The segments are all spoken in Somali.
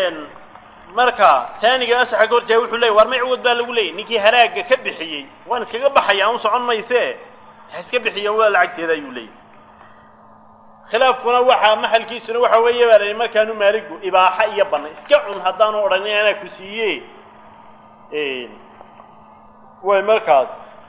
marka taaniga asaxa ka horjeega wuxuu leeyay war may cuwad baa lagu leeyay ninkii halaagga ka bixiyey waan iskaga baxaya aan u socon mayse ha iska bixiyan waa lacagteeda ayuu leeyay khilaafkuna waxaa maxalkiisuna waxa weeye baa layihi markaanu maaligu ibaaxa iyo banna iska cun haddaanu odhanin anaa ku siiye way markaas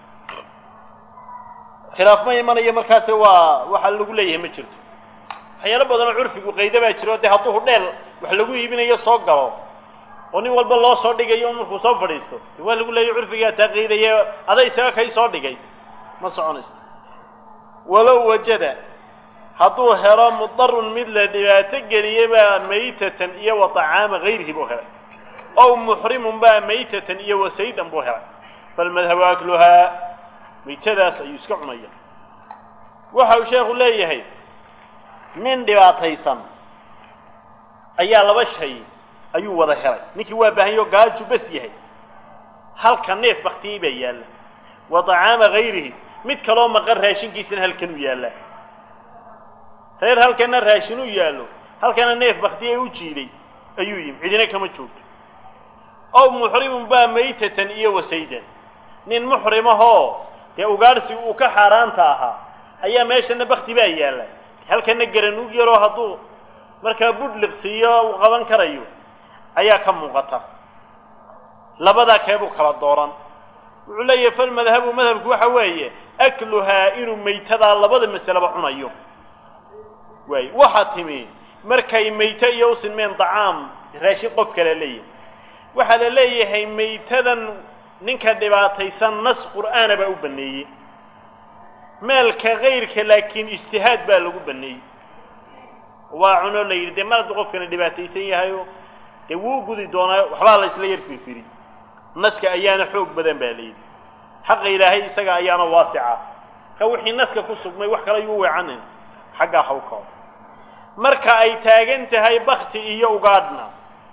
khilaaf ma imanayo markaasi waa waxa lagu leeyahay ma jirto waxyaalo badanoo curfigu qayda baa jiro dee hadduu hudheel wax lagu iibinayo soo galo oo nin walba loo soo dhigayo markuu soo fadhiisto de waa lagu leeyahy curfigaa taa qaydaya aday isaga kay soo dhigay ma soconayso walow wajada hadduu helo mudarun mid la dhibaato geliyey baa maytatan iyo wa طacaama gayrihi buu helay ow muxrimun baa maytatan iyo wa saydan buu helay falmadhabu akluhaa maytadaas ayuu iska cunaya waxa uu sheekhu leeyahay nin dhibaataysan ayaa laba shay ayuu wada helay ninkii waa baahanyao gaaju bas yahay halka neef baktiyey baa yaalla wa طacaama gayrihi mid kaloo maqan raashinkiisana halkanuu yaallaa reer halkana raashin u yaallo halkana neef baktiyey u jiiday ayuu yimi cidina kama joogto ow muxrimun baa maytatan iyo wasaydan nin muxrimahoo dee ugaadhsiga uu ka xaaraanta ahaa ayaa meeshana bakti baa yaalla halkana garanuug yaroo hadduu markaa budhliqsiiyo uu qaban karayo ayaa ka muuqata labadaa keebuu kala dooran wuxuu leeyahay falmadhabu madhabku waxa weeye akluhaa inuu maytadaa labada masaleba cunayo waay waxaa timi markay mayto iyo u sinmeen dacaam raashin qof kale leeyahay waxaa la leeyahay maytadan ninka dhibaataysan nas qur'aana baa u baneeyey meelka kayrka laakiin ijtihaad baa lagu baneeyey waa cunoo la yidhi dee mar hadduu qofkana dhibaataysan yahayo dee wuu gudi doonaa waxbaa la isla yar firfiri naska ayaana xoog badan baa layidhi xaqa ilaahay isaga ayaana waasica ka wixii naska ku sugmay wax kale ayuu weecanin xaggaa hawkao marka ay taagan tahay bakti iyo ugaadhna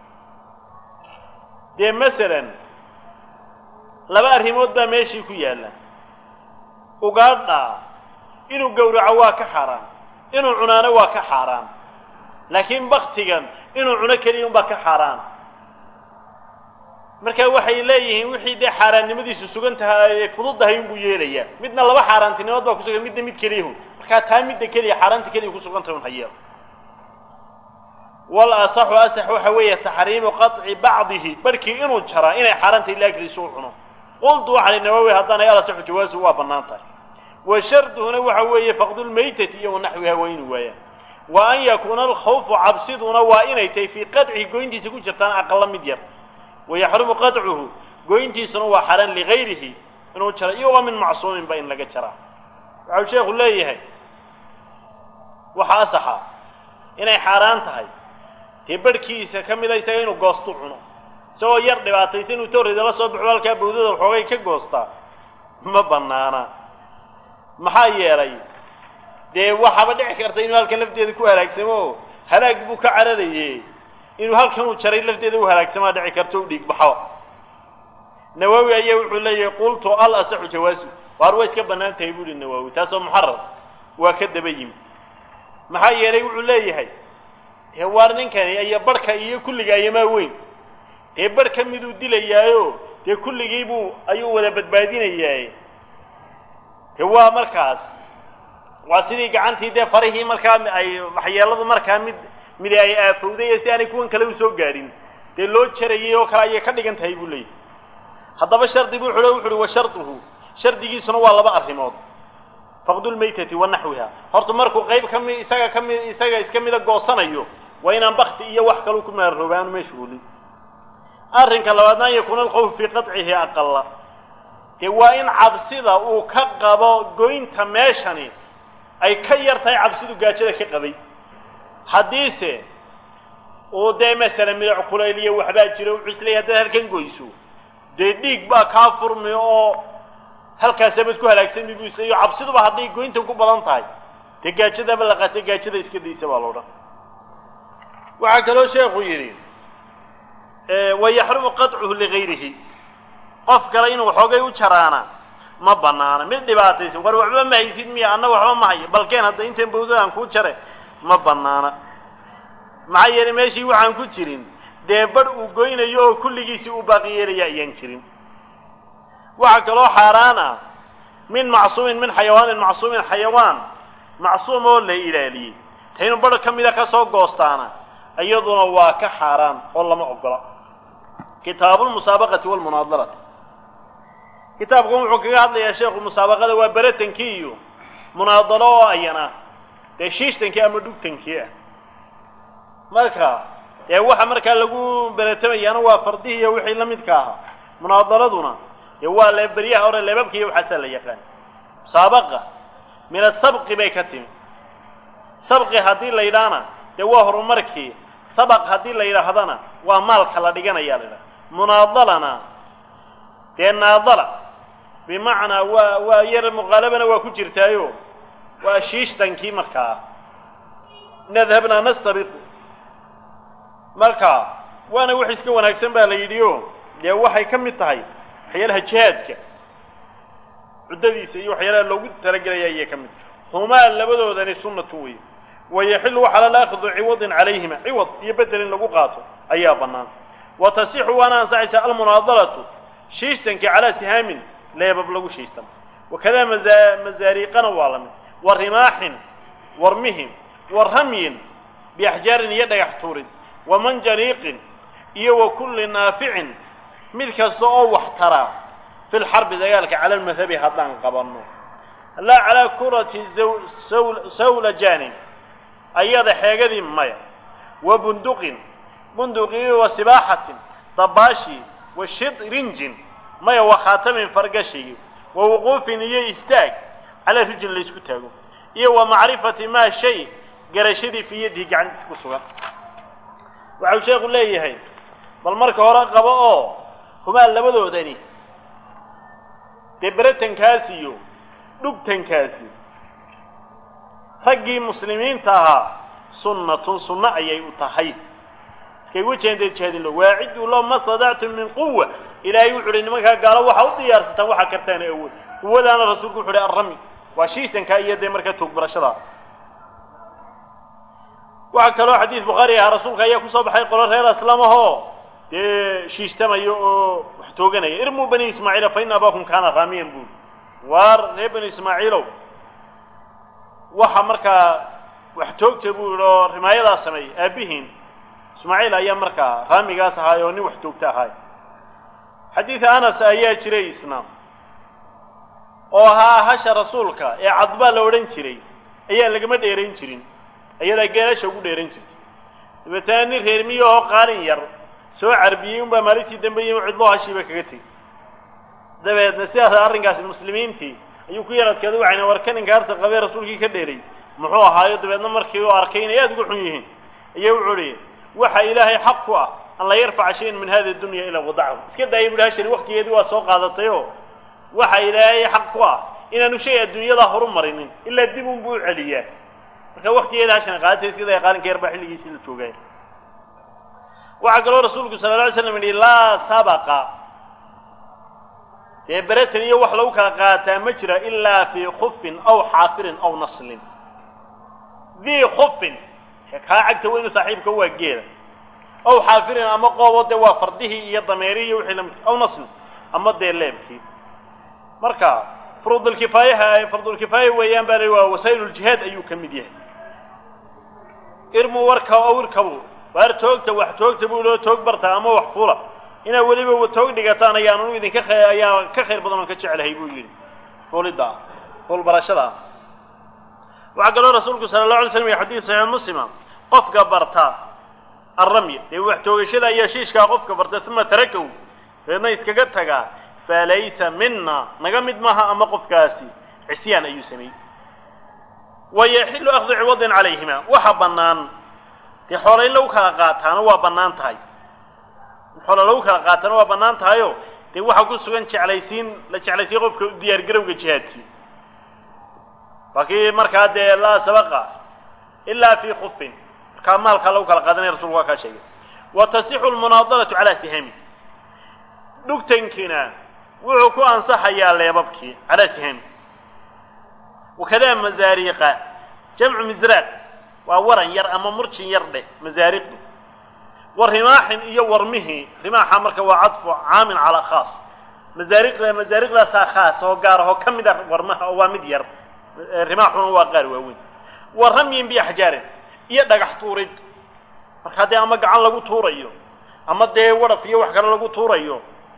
dee masalan laba arrimood baa meeshii ku yaalla ugaadha inuu gowraco waa ka xaaraan inuu cunaano waa ka xaaraan laakiin baktigan inuu cuno keliya unbaa ka xaaraan marka waxay leeyihiin wixii dee xaaraannimadiisu sugan tahay ay fududdahay unbuu yeelayaa midna laba xaaraantinimood baa kusugan midna mid keliyahu markaa taa midda keliya xaaraanta keliya kusugan tahay un hayeelo wal asaxu asax waxa weeye taxriimu qaطci bacdihi barhkii inuu jaraa inay xaaraantay laakliisu u cuno qultu waxaa li nawawi haddaanay alasaxu jawaasu waa bannaan tahay wa sharduhuna waxa weeye faqdulmaytati iyo wanaxwiha waa inuu waayaan wa an yakuuna alkhawfu cabsiduna waa inay tahay fii qadcihi goyntiisa ku jirtaan aqala mid yar wayaxrumu qaطcuhu goyntiisuna waa xaraan ligayrihi inuu jaro iyagoo min macsuuminba in laga jaraa waxau sheekhu leeyahay waxa asaxa inay xaaraan tahay dee barhkiisa ka mida isaga inuu goostu cuno isagoo yar dhibaataysa inuu torrida la soo baxo halkaa bawdada waxoogay ka goostaa ma bannaana maxaa yeelay dee waxaaba dhici karta inuu halkan lafteeda ku halaagsamo oo halaag buu ka cararaye inuu halkan uu jaray lafteeda u halaagsamaa dhici karto u dhiig baxo nawawi ayaa wuxuu leeyahay qultu al asaxu jawaasu waar way iska bannaan tahay buuhi nawawi taasoo muxarar waa ka daba yimi maxaa yeelay wuxuu leeyahay dee waar ninkani iyo barhka iyo kulliga ayamaa weyn dee barh ka miduu dilayaayo dee kulligiibuu ayuu wada badbaadinayaa dee waa markaas waa sidii gacantii dee farihii markaa ay waxyeeladu markaa mid midi ay aafowday si aanay kuwan kale u soo gaadhin dee loo jarayay oo kale ayay ka dhigan tahay buu leeyahy haddaba shardi buu xule wuxu uhi wa sharduhu shardigiisuna waa laba arrimood faqdulmaytati wa naxwiha horta markuu qayb kami isaga kami isaga iska mida goosanayo waa inaan bakti iyo wax kaleu ku maarooba aanu meesha olin arrinka labaadna an yakuuna alkhawfu fii qaطcihi aqala dee waa in cabsida uu ka qabo goynta meeshani ay ka yar tahay cabsidu gaajada ka qabay haddiise uu dee masalan midac kulayl iyo waxbaa jira wuxuu isleeyahy haddaad halkan goyso dee dhiig baa kaa furmi oo halkaasabad ku halaagsami buu isleeyo cabsiduba hadday goyntan ku badan tahay dee gaajadaba la qaatay gaajada iska daysa baa loodhan waxaa kaloo sheekhu yidhi wayaxrumu qaطcuhu ligayrihi qof kale inuu waxoogay u jaraana ma banaana mid dhibaataysan war waxba ma haysid miya anna waxba ma hayo balkeen hadda intan bawdadaan kuu jare ma banaana maxaa yeelay meeshii waxaan ku jirin dee badh uu goynayo oo kulligiisii uu baaqi yeelaya ayaan jirin waxaa kaloo xaaraan ah min macsuumin min xayawaanin macsuumin xayawaan macsuum oo la ilaaliyey ta inuu badh ka mida ka soo goostaana iyaduna waa ka xaaraan oo lama ogola kitaabulmusaabaqati walmunaadalati kitaabkan wuxuu kaga hadlayaa sheekhu musaabaqada waa beratankii iyo munaadalo oo ayana dee shiishtankii ama dhugtankii ah marka dee waxa markaa lagu beratamayaana waa fardihii iyo wixii la midka ahaa munaadaladuna dee waa le beryaha hore leebabka iyo waxaasaa la yaqaan musaabaqa min asabqi bay ka timi sabqi haddii la yidhaahna dee waa horumarkii sabaq haddii la yidhaahdana waa maalka la dhiganaya la yidhaha munaadalana dee naadala bimacnaa waa waa yar muqaalabana waa ku jirtaayo waa shiishtankii markaa nadhabnaa nastabiqu marka waana wax iska wanaagsan baa la yidhi o dee waxay ka mid tahay waxyaalaha jihaadka cuddadiisa iyo waxyaalaha loogu talagelaya ayay ka mid tahay humaa labadoodani sunnatu wey wayaxilu waxaa lala akhdu ciwadin calayhima ciwad iyo bedel in lagu qaato ayaa bannaan wa tasixu waana ansaxaysaa almunaadalatu shiishtankii calaa sihaamin leebab lagu shiistan wakadaa maza mazaariiqana waa la mid wa rimaaxin warmihin wa ramyin biaxjaarin iyo dhagax tuurin wa manjaniiqin iyo wa kulli naaficin mid kasta oo wax taraa fi lxarbi dagaalka cala almadhabi haddaan qabanno laa calaa kurati sawlajanin ayada xeegadii maya wa bunduqin bunduqii wa sibaaxatin dabaashi wa shidrinjin maya wa khaatamin fargashigi wa wuquufin iyo istaag calaa rijin laysku taago iyo wa macrifati maa shay garashadii fii yadihi gacantiisa ku sugan waxau sheekhu leeyahay bal marka hore qabo oo humaa labadoodani dee beratankaasi iyo dhugtankaasi raggii muslimiinta ahaa sunnatun sunno ayay u tahay markay wejahantee jihaadin lo waaciduu lo ma stadactum min quwa ilaahay wuxu uhi nimankaa gaalo waxaa u diyaarsataan waxaa kartaan awood quwadaana rasuulku wuxu uhi arrami waa shiishtanka iyo dee markaa toogbarashada waxaa kaloo xadiis bukhaari ahaa rasuulka ayaa kusoo baxay qolo reer aslamahoo dee shiishtamayo oo wax tooganaya irmuu bani ismaaciila fa ina abaakum kaana raamiyan buuli waar reer bani ismaaciilow waxa markaa wax toogta buu yihi oo rimaayadaa sameeyey aabbihiin ismaaciil ayaa markaa raamigaas ahaay oo nin wax toogta ahaay xadiid anas ayaa jiray isna oo ahaa hasha rasuulka ee cadbaa la odhan jiray ayaa lagama dheerayn jirin ayadaa geelasha ugu dheeran jirtay dabeetana nin reermiyo oo qaalin yar soo carbiyey unbaa maalintii dambe yimi cidloo hashiiba kaga tegey dabeedna sidaas arrinkaasi muslimiintii ayuu ku yaradkeeda waxayna war kaninka harta qabee rasuulkii ka dheeray muxuu ahaayo dabeedna markii uu arkay inay aada uga xun yihiin ayaa wuxuu ihi waxa ilaahay xaq ku ah an la yarfaca shayan min hadi dunya ilaa wadacahu iska daayay buhi hashani waktigeedii waa soo qaadatayoo waxa ilaahay xaq ku ah inaanu shay adduunyada horu marinin ilaa dib un buu u celiyaa marka waktigeeda hashani qaadatay iska daaya qaalinka yar baa xilligiisii la joogay waxaa kaloo rasuulku sala la alay slam yidhi laa sabaqa dee beratan iyo wax lagu kala qaataa ma jira ilaa fii khufin aw xaafirin aw naslin dii khufin kaa cagta weynu saaxiibka waa geeda aw xaafirin ama qoobo dee waa fardihii iyo dameerihii iyo wixii lamid aw naslin ama dee leebkii marka furuudulkifaayaha fardulkifaaya weeyaan baa la waa wasaa'iluljihaad ayuu ka mid yahay irmu warka aw irkabu waar toogta wax toogta buu loo toog bartaa ama wax fula inaad weliba toog dhigataan ayaanu idinka ayaa ka khayr badan oon ka jecelahay buu yidhi fuulidda ah fuul barashada ah waxaa kaloo rasuulku sala allahu alay slam iyo xadiid saxiix muslima qofka barta arramya dee wax toogashada iyo shiishkaa qofka barta uma tarakahu deedna iskaga tagaa falaysa mina naga mid maaha ama qofkaasi cisyaan ayuu sameeyey wayaxilu akhdu ciwadin calayhima waxa bannaan dee xoola in lagu kala qaataana waa bannaan tahay xoola lagu kala qaataana waa bannaan tahayo dee waxaa ku sugan jeclaysiin la jeclaysiiye qofka u diyaar garowga jihaadkii waa kii markaa dee laa sabaqa ilaa fii khufin markaa maalkaa lagu kala qaadanaya rasulku waa kaa sheegay wa tasixu lmunaadalatu calaa sihami dhugtankiina wuxuu ku ansaxayaa leebabkii calaa sihami wakadaa mazaariiqa jamcu misraaq waa waran yar ama murjin yar dheh masaariqi wa rimaaxin iyo warmihii rimaaxa marka waa cadfu caamin calaa khaas masaariqda masaariqdaasaa khaas oo gaar ahoo ka mid a warmaha oo waa mid yar rimaaxuna waa qaar waaweyn wa ramyin biaxjaarin iyo dhagax tuurid marka haddii ama gacan lagu tuurayo ama dee wadhaf iyo wax kale lagu tuurayo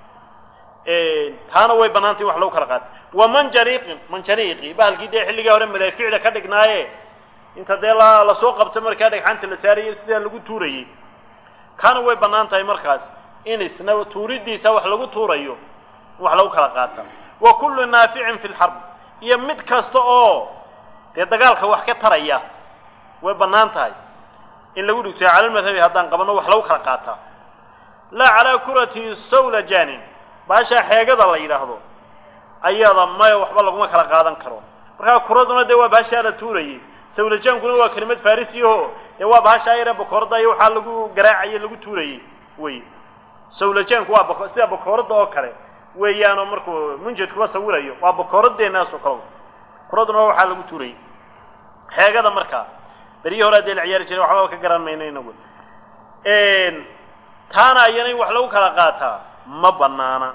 taana way bannaantay wax lagu kala qaata wa manjaniiqin manjaniiqi bahalkii dee xilligii hore madaaficda ka dhignaaye inta dee la lasoo qabto markaa dhagxanta la saarayay sidaa lagu tuurayey kaana way bannaan tahay markaas in isna tuuridiisa wax lagu tuurayo wax lagu kala qaata wa kullu naaficin fi lxarb iyo mid kasta oo dee dagaalka wax ka taraya way bannaan tahay in lagu dhigto calalmadhabi haddaan qabanno wax lagu kala qaataa laa calaa kurati sawlajanin baashaa xeegada la yidhaahdo ayada maya waxba laguma kala qaadan karo markaa kuraduna dee waa baashaa la tuurayey sawlajaankuna waa kelimad farisiyaho dee waa bahashaa yare bakoorada iyo waxaa lagu garaacaye lagu tuurayey wey sawlajaanku waa bako sida bakooradda oo kale weeyaanoo markuu munjadkuba sawirayo waa bakooradeenaasoo kale kuraduna waa waxaa lagu tuurayey xeegada markaa beryihii hore adee la ciyaari jiray waxbaba ka garan mayno inagu taana ayana in wax lagu kala qaataa ma banaana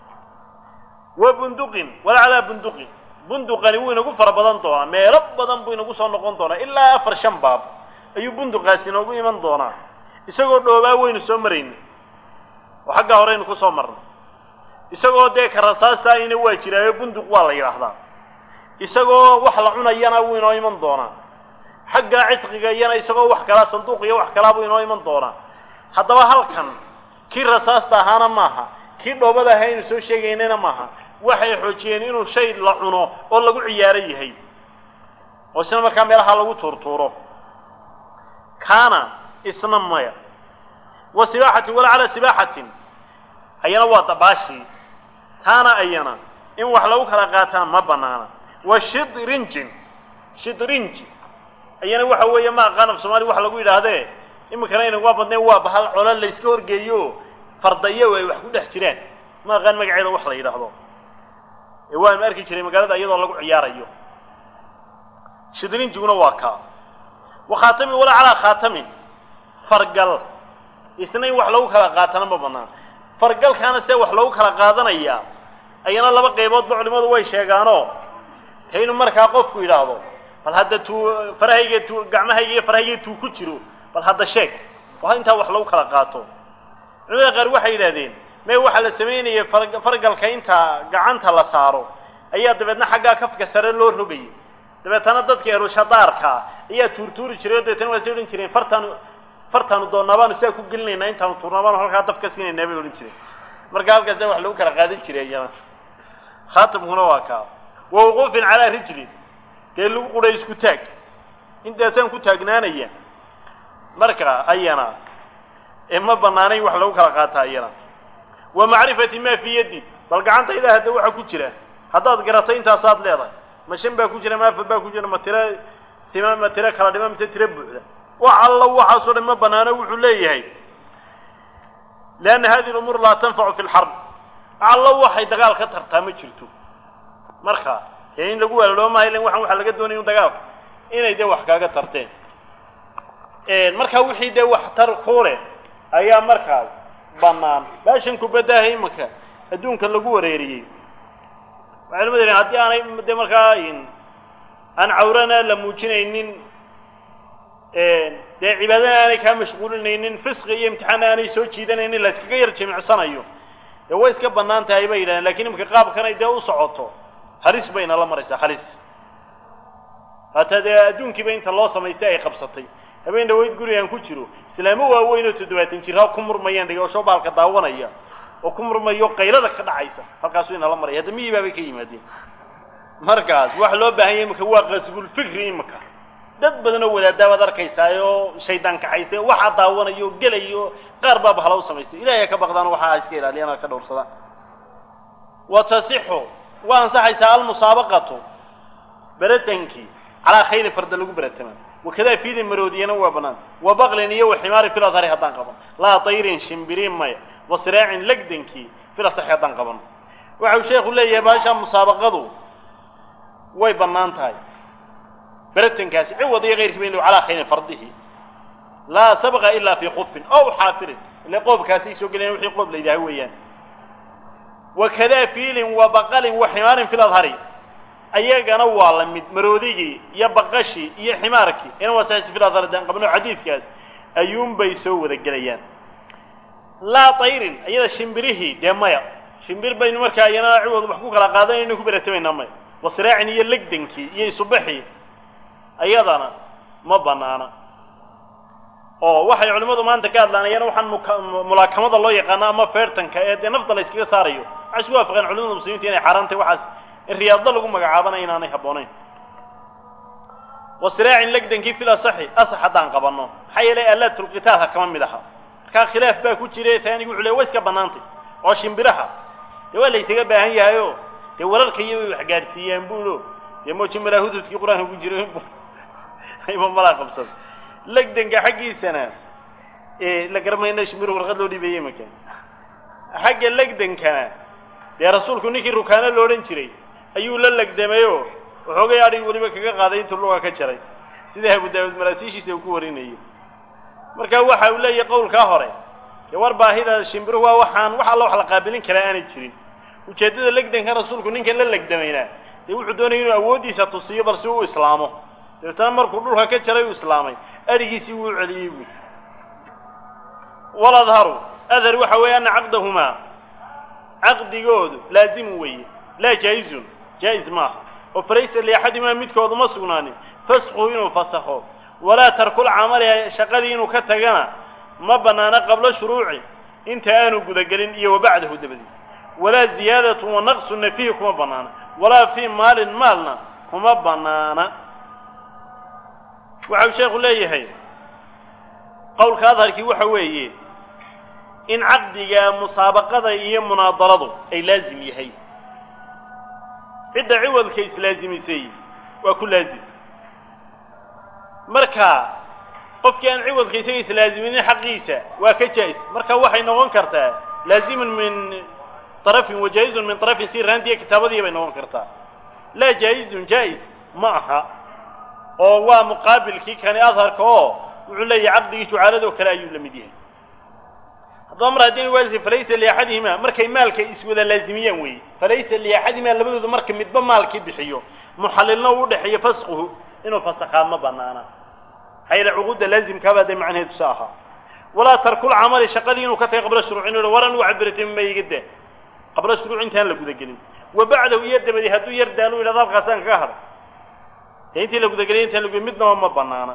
wa bunduqin wala calaa bunduqin bunduqani wuu inagu fara badan doonaa meelo badan buu inagu soo noqon doonaa ilaa afar shan baab ayuu bunduqaasi inoogu iman doonaa isagoo dhoobaa waynu soo marayna oo xaggaa horeynu ku soo marnay isagoo dee ka rasaasta ayna waa jiraayo bunduq waa la yidhaahdaa isagoo wax la cunayana wuu inoo iman doonaa xaggaa cidqiga iyana isagoo wax kalaa sanduuq iyo wax kalaa buu inoo iman doonaa haddaba halkan kii rasaasta ahaana maaha kii dhoobada ahaa aynu soo sheegaynana maaha waxay xoojiyeen inuu shay la cuno oo lagu ciyaaro yahay oo isna markaa meelaha lagu tuurtuuro kaana isna maya wa sibaaxatin wala calaa sibaaxatin ayana waa dabaashii taana ayana in wax lagu kala qaataa ma banaana wa shidrinjin shidrinji ayana waxa weeye ma aqaan af soomaaliya waxa lagu yidhaahdee iminkana aynaguma badnayn waa bahal colo la yska horgeeyo fardayo ay wax ku dhex jiraan ma aqaan magaceeda wax la yidhaahdo ee waanu arki jiray magaalada iyadoo lagu ciyaarayo shidrinjiguna waa kaa wa khaatamin walaa calaa khaatamin fargal isna in wax lagu kala qaatana ma banaan fargalkaana see wax lagu kala qaadanayaa ayana laba qayboodba culimadu way sheegaanoo ta inuu markaa qofku yidhaahdo bal hadda tuu farahayga tuu gacmahayga iyo farahayga tuu ku jiro bal hadda sheeg waa intaa wax lagu kala qaato culimada qaar waxay yidhahdeen mee waxaa la samaynaya fargalka inta gacanta la saaro ayaa dabeedna xaggaa kafka sare loo rogayay dabeetana dadka erushadaarka ayaa tuurtuuri jiray o dabeetana waa sii odhan jireen fartaanu fartaanu doonnaa baanu sidaa ku gelinaynaa intaanu tuurnaa baanu halkaa daf ka siinaynaa bay odhan jireen marka halkaasa wax lagu kala qaadan jiray iyana khaatamkuna waa kaa wa wuquufin calaa rijlin dee lagu qudhay isku taag intaasaan ku taagnaanaya marka ayana ee ma banaanayn wax lagu kala qaataa iyana wa macrifati maa fii yaddi bal gacantayda hadda waxa ku jira haddaad garato intaasaad leedahay ma shan baa ku jira ma afar baa ku jira ma tiro sima ma tiro kala dhima mise tiro buuxda wax allo waxaasoo dhan ma banaano wuxuu leeyahay lianna hadihi lumuur laa tanfacu fi lxarb allo waxay dagaal ka tartaa ma jirto marka dee in lagu waalaloomaayo ilan waxaan waxaa laga doonaya dagaalka inay dee wax kaaga tarteen marka wixii dee wax tar ku leh ayaa markaas bannaan baashan kubadaaha imanka adduunka lagu wareeriyey waxay lamad yihin haddii aanay dee markaa aan cawrana la muujinaynin dee cibaadana aanay kaa mashquulinaynin fisqi iyo imtixaana aanay soo jiidanaynin la iskaga yar jimicsanayo dee way iska bannaan tahay bay yidhahdeen lakin imanka qaabkanay dee u socoto halis bayna la maraysaa halis hataa dee adduunkiiba inta loo samaystay ay qabsatay habeen dhawayd gurigaan ku jiro islaamo waaweyn oo toddobaatan jirhaa ku murmayaan dhigasho baalka daawanaya oo ku murmayo qaylada ka dhacaysa halkaasu inala maraya hadda miyii baabay ka yimaadeen markaas waxa loo baahan yahay imaka waa qasbulfikri imaka dad badan oo wadaadaa baad arkaysaayoo shaydaan kaxaystay waxaa daawanayo gelayo qaar baa bahala u samaystay ilahay ka baqdaan waxaa iska ilaaliyaan ka dhowrsadaan wa tasixu waa ansaxaysaa almusaabaqatu beratankii calaa khayri farda lagu beratama wakadaa fiilin maroodiyana waa bannaan wa baqlin iyo wa ximaarin fil adhari haddaan qaban laa tayrin shimbiriin maya wa siraacin legdankii fil asaxi haddaan qaban waxau sheekhu leeyahay baasha musaabaqadu way bannaan tahay beratankaasi ciwad iyo kayrkiiba inu calaa khayrin fardihi laa sabqa ilaa fii qufin ow xaafirin ile qoobkaasay soo gelayan wixii qoob la yidhaha weeyaan wakadaa fiilin wa baqalin wa ximaarin fi ladhari ayagana waa la mid maroodigii iyo baqashii iyo ximaarkii ina wasaasi fi ladhari daan qabno xadiidkaas ayuunbay soo wada gelayaan laa tayrin iyada shimbirihii dee maya shimbir baynu markaa iyana ciwad wax ku kala qaadanayno ku beratamayna maya wasraacin iyo legdankii iyo isubaxii ayadana ma banaana oo waxay culimmadu maanta ka hadlaan iyana waxaan mulaakamada loo yaqaano ama feertanka ee dee nafta la yskaga saarayo waxay isku waafaqeen culimada muslimiinta inay xaaraan tahay waxaas in riyaado lagu magacaabana inaanay habboonayn wasraacin legdankii fil asaxi asax haddaan qabanno maxaa yeelay alaatulqitaalka kama mid aha markaa khilaaf baa ku jira taanigu wuxuu le way iska bannaantay oo shimbiraha dee waa la ysaga baahan yahayo dee wararka iyo way wax gaadhsiiyaan buulo dee mooji malaa hududkii qur-aanka ku jiro ima malaa qabsada legdanka xaggiisana la garamayna shimbiru warqad loo dhiibeeyey maka xagga legdankana dee rasuulku ninkii rukaano lo odhan jiray ayuu la legdamayoo waxoogay adhig weliba kaga qaaday intuu luga ka jaray sida abu daawud maraasiishiisa uu ku warinayo marka waxa uu leeyahay qowlkaa hore dee war baahida shimbiruhu waa waxaan wax alla wax la qaabilin karaa aanay jirin ujeeddada legdanka rasuulku ninkan la legdamaynaa dee wuxuu doonaya inuu awooddiisa tusiyo bal si uu islaamo dabeetana markuu dhulka ka jaray uu islaamay adhigiisii wuu celiyey buui waladharu adhar waxa weeye ana caqdahumaa caqdigoodu laazimu weeye laa jaa-izun jaa-is maaha oo falaysa liaxadimaa midkoodu ma sugnaanin fasquhu inuu fasakho walaa tarkul camali shaqadii inuu ka tagana ma bannaana qablo shuruuci inta aanu gudagelin iyo wa bacdahu dabadii walaa ziyaadatun wa naqsunna fiihi kuma bannaana walaa fii maalin maalna kuma bannaana waxau sheekhu leeyahay qowlka adharkii waxa weeye in caqdiga musaabaqada iyo munaadaradu ay laazim yahay cidda ciwadka islaasimisay waa ku laazim marka qofkii aan ciwadka isaga islaaziminin xaqiisa waa ka jaa-is marka waxay noqon kartaa laazimun min طarafin wa jaa-izun min طarafin si raantiya kitaabadii bay noqon kartaa laa jaa-izun jaa-is ma aha oo waa muqaabilkii kani adharka oo wuxuu leeyahay caqdigii jucaaladoo kale ayuu la mid yahay haddaba mar haddii waasi falaysa liaxadihima markay maalka iswada laazimiyaan weeye falaysa liaxadihima labadooda marka midba maalkii bixiyo muxallilna uu udhexeeyo fasquhu inuu fasakhaa ma banaana maxaa yeele cuquudda laazimkaabaa dee macnaheedu sa ahaa walaa tarkul camali shaqadii inuu ka tagay qabla shuruuc inu waran u cabirtay ma iga daa qabla shuruuc intaan la gudagelin wa bacdahu iyo dabadi hadduu yar daalu yidhahdo halkaasaan kaga hadhay dee intii la gudageliyay intaan lagu midnaba ma banaana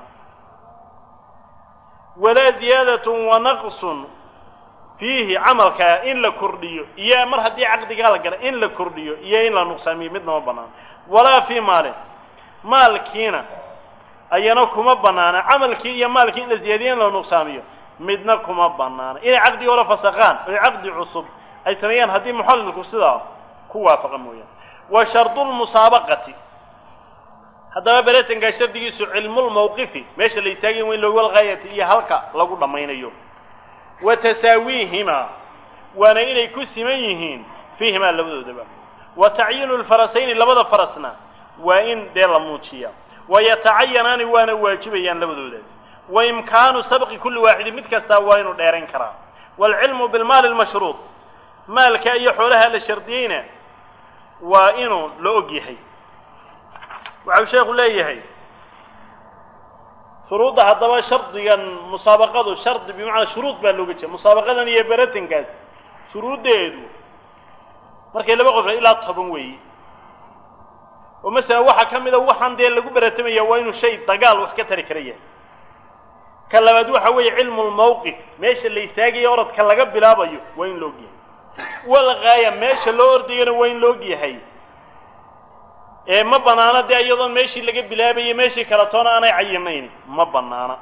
walaa ziyaadatun wa naqsun fiihi camalkaa in la kordhiyo iyo mar haddii caqdigaa la gala in la kordhiyo iyo in la nuqsaamiyo midna ma banaana walaa fii maalin maalkiina ayana kuma banaana camalkii iyo maalkii in la ziyaadiyo in la nuqsaamiyo midna kuma banaana inay caqdigi hore fasaqaan oy caqdi cusub ay sameeyaan haddii muxallilku sidaa ku waafaqa mooyaan wa shardulmusaabaqati haddaba beretankaa shardigiisu cilmulmawqifi meesha la istaagay weyn lowalgaayati iyo halka lagu dhammaynayo wa tasaawiihimaa waana inay ku siman yihiin fiihimaa labadoodaba wa tacyiinu lfarasayni labada farasna waa in dee la muujiya wa yatacayanaani waana waajibayaan labadoodaas wa imkaanu sabqi kulli waaxidin mid kastaa waa inuu dheerayn karaa waalcilmu bilmaali lmashruud maalka iyo xoolaha la shardiyeyna waa inuu la og yahay waxau sheekhu leeyahay shuruudda haddaba shardigan musaabaqadu shardi bimacnaa shuruud baa looga jeeda musaabaqadan iyo beratankaas shuruuddeedu markay laba qof ilaa toban weeye oo masalan waxaa ka mida waxaan dee lagu beratamaya waa inuu shay dagaal wax ka tari kara yahay ka labaad waxa weeye cilmu lmawqif meesha la istaagayo orodka laga bilaabayo waa in la og yahay walgaaya meesha loo ordayana waa in la og yahay ee ma banaana dee iyadoon meeshii laga bilaabayay meeshii kale toona aanay cayinayn ma banaana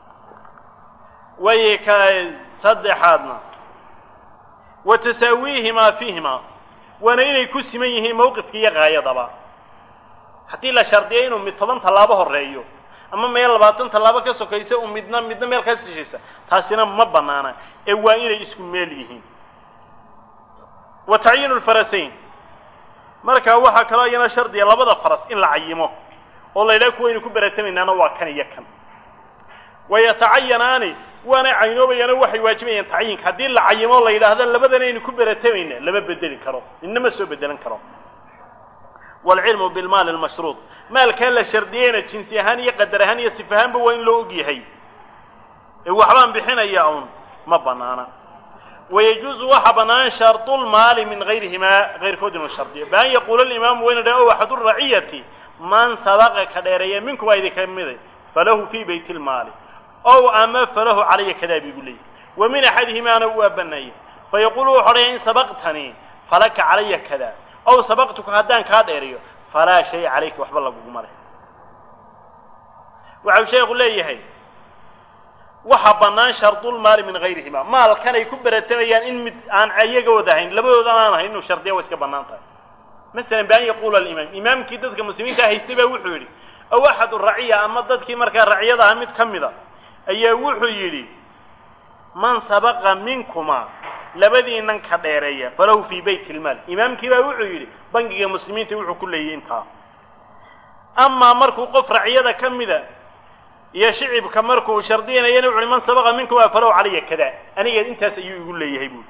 way ka saddexaadna wa tasaawiihimaa fiihimaa waana inay ku siman yihiin mawqifka iyo gaayadaba haddii la shardiyo inuu mid toban tallaabo horeeyo ama meel labaatan tallaabo ka sokaysa u midna midna meel ka sishaysa taasina ma banaana ee waa inay isku meel yihiin wa tacyiinu lfarasayn marka waxaa kaloo iyana shardiya labada faras in la cayimo oo la yidhaha kuwaynu ku beratamaynana waa kan iyo kan wayatacayanaani waanay caynoobayaano waxay waajibayaan tacyiinka haddii la cayimo la yidhaahda labadanaynu ku beratamayna lama bedeli karo inama soo bedelan karo waalcilmu bilmaali almashruud maalkaa la shardiyeyna jinsi ahaan iyo qadar ahaan iyo sif ahaanba waa in loo og yahay ee waxbaan bixinaya uun ma banaana wayajuuzu waxa bannaan shardulmaali min gayrihimaa kayrkood inuu shardiyo baan yaquula alimaamu wayna dhaha o axadu raciyati man sabaqa ka dheereeya minkumaa idinka miday falahu fii bayt lmaali ow ama falahu calaya kadaa bigu leeyay wa min axadihimaana waa bannaaya fayaquulu wuxu odhaya in sabaqtanii falaka calaya kada ow sabaqtuka haddaan kaa dheeriyo falaa shaya calayka waxba laguguma leh waxau sheekhu leeyahay waxa bannaan shardulmaali min gayrihima maalkan ay ku beratamayaan in mid aan iyaga wada ahayn labadoodan aan ahayn inuu shardiya waa iska bannaan tahay masalan bi an yaquula alimaam imaamkii dadka muslimiinta haystay baa wuxuu yidhi aw axadu raciya ama dadkii markaa raciyada aha mid ka mida ayaa wuxuu yidhi man sabaqa minkuma labadiinan ka dheereeya falahu fii bayt ilmaal imaamkii baa wuxuu yidhi bangiga muslimiinta wuxuu ku leeyay intaa amaa markuu qof raciyada ka mida iyo shicibka markuu shardinayana wuxu uhi man sabaqa minkuma falahu calaya kada aniga intaas ayuu igu leeyahay buui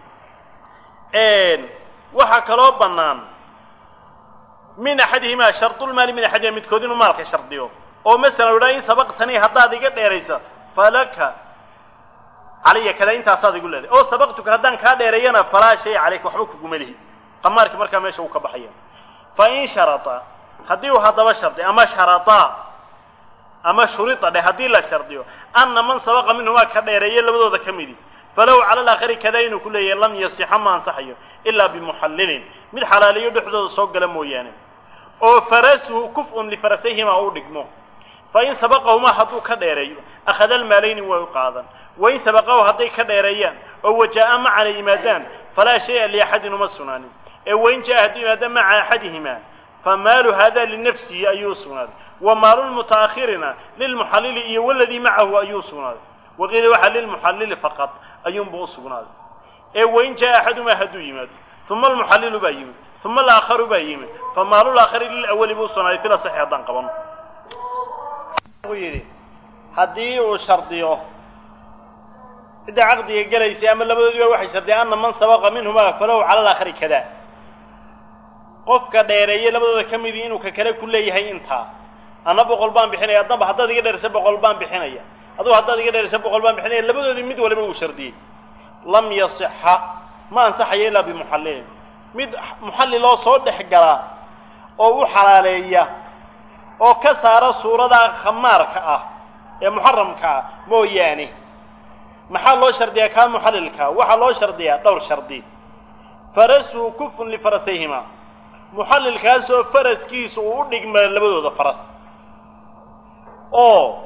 waxaa kaloo bannaan min axadihimaa shardulmaali min axadihima midkood inuu maalka shardiyo oo masalan udhaa in sabaqtanii haddaad iga dheeraysa falaka calaya kada intaasaad igu leedahay oo sabaqtuka haddaan kaa dheereeyana falaa shaya calayka waxba kuguma lihi qamaarkii markaa meesha uu ka baxaya fa in sharata haddii uu haddaba shardiyo ama sharataa ama shurida dheh haddii la shardiyo anna man sabaqa minhumaa ka dheereeye labadooda ka midi falahu cala alaakhari kadaa inuu ku leeyahay lam yasixa ma ansaxayo ilaa bimuxallilin mid xalaaliyo dhexdooda soo gala mooyaane oo farasuhu kuf-un lifarasayhima u dhigmo fa in sabaqahumaa hadduu ka dheereeyo akhada almaalayni way u qaadan wain sabaqahu hadday ka dheereeyaan oo wajaa-a macana yimaadaan falaa shaya liaxadin uma sugnaanin ee wain jaa hadduu yimaada maca axadihimaa famaalu hada linafsihi ayuu u sugnaaday wa maalu lmuta'akhirina lilmuxallili iyo waladii macahu ayuu u sugnaaday waqiila waxaa lilmuxallili faqad ayuunbu u sugnaaday ee wain jaa axadumaa hadduu yimaado uma almuxallilu baa yimid uma alaakharu baa yimid famaalu laakhari lilawali buu usugnaaday fila saxi haddaan qabano wuxuu yidhi haddii uu shardiyo cidda caqdiga gelaysay ama labadoodiiba waxay shardiyeen anna man sabaqa minhumaa falahu cala alaakhari kada qofka dheereeye labadooda ka midii inuu ka kale ku leeyahay intaa anna boqol baan bixinaya adnaba haddaad iga dheerisa boqol baan bixinaya adugu haddaad iga dheerisa boqol baan bixinaya labadoodii mid waliba uu shardiyey lam yasixa ma ansaxayo ilaa bimuxallilin mid muxalliloo soo dhex gala oo u xalaaleeya oo ka saara suurada khamaarka ah ee muxaramka ah mooyaane maxaa loo shardiyaa kaa muxallilka waxaa loo shardiyaa dhowr shardi farasuhu kufun lifarasayhima muxallilkaasoo faraskiisu uu u dhigma labadooda faras oo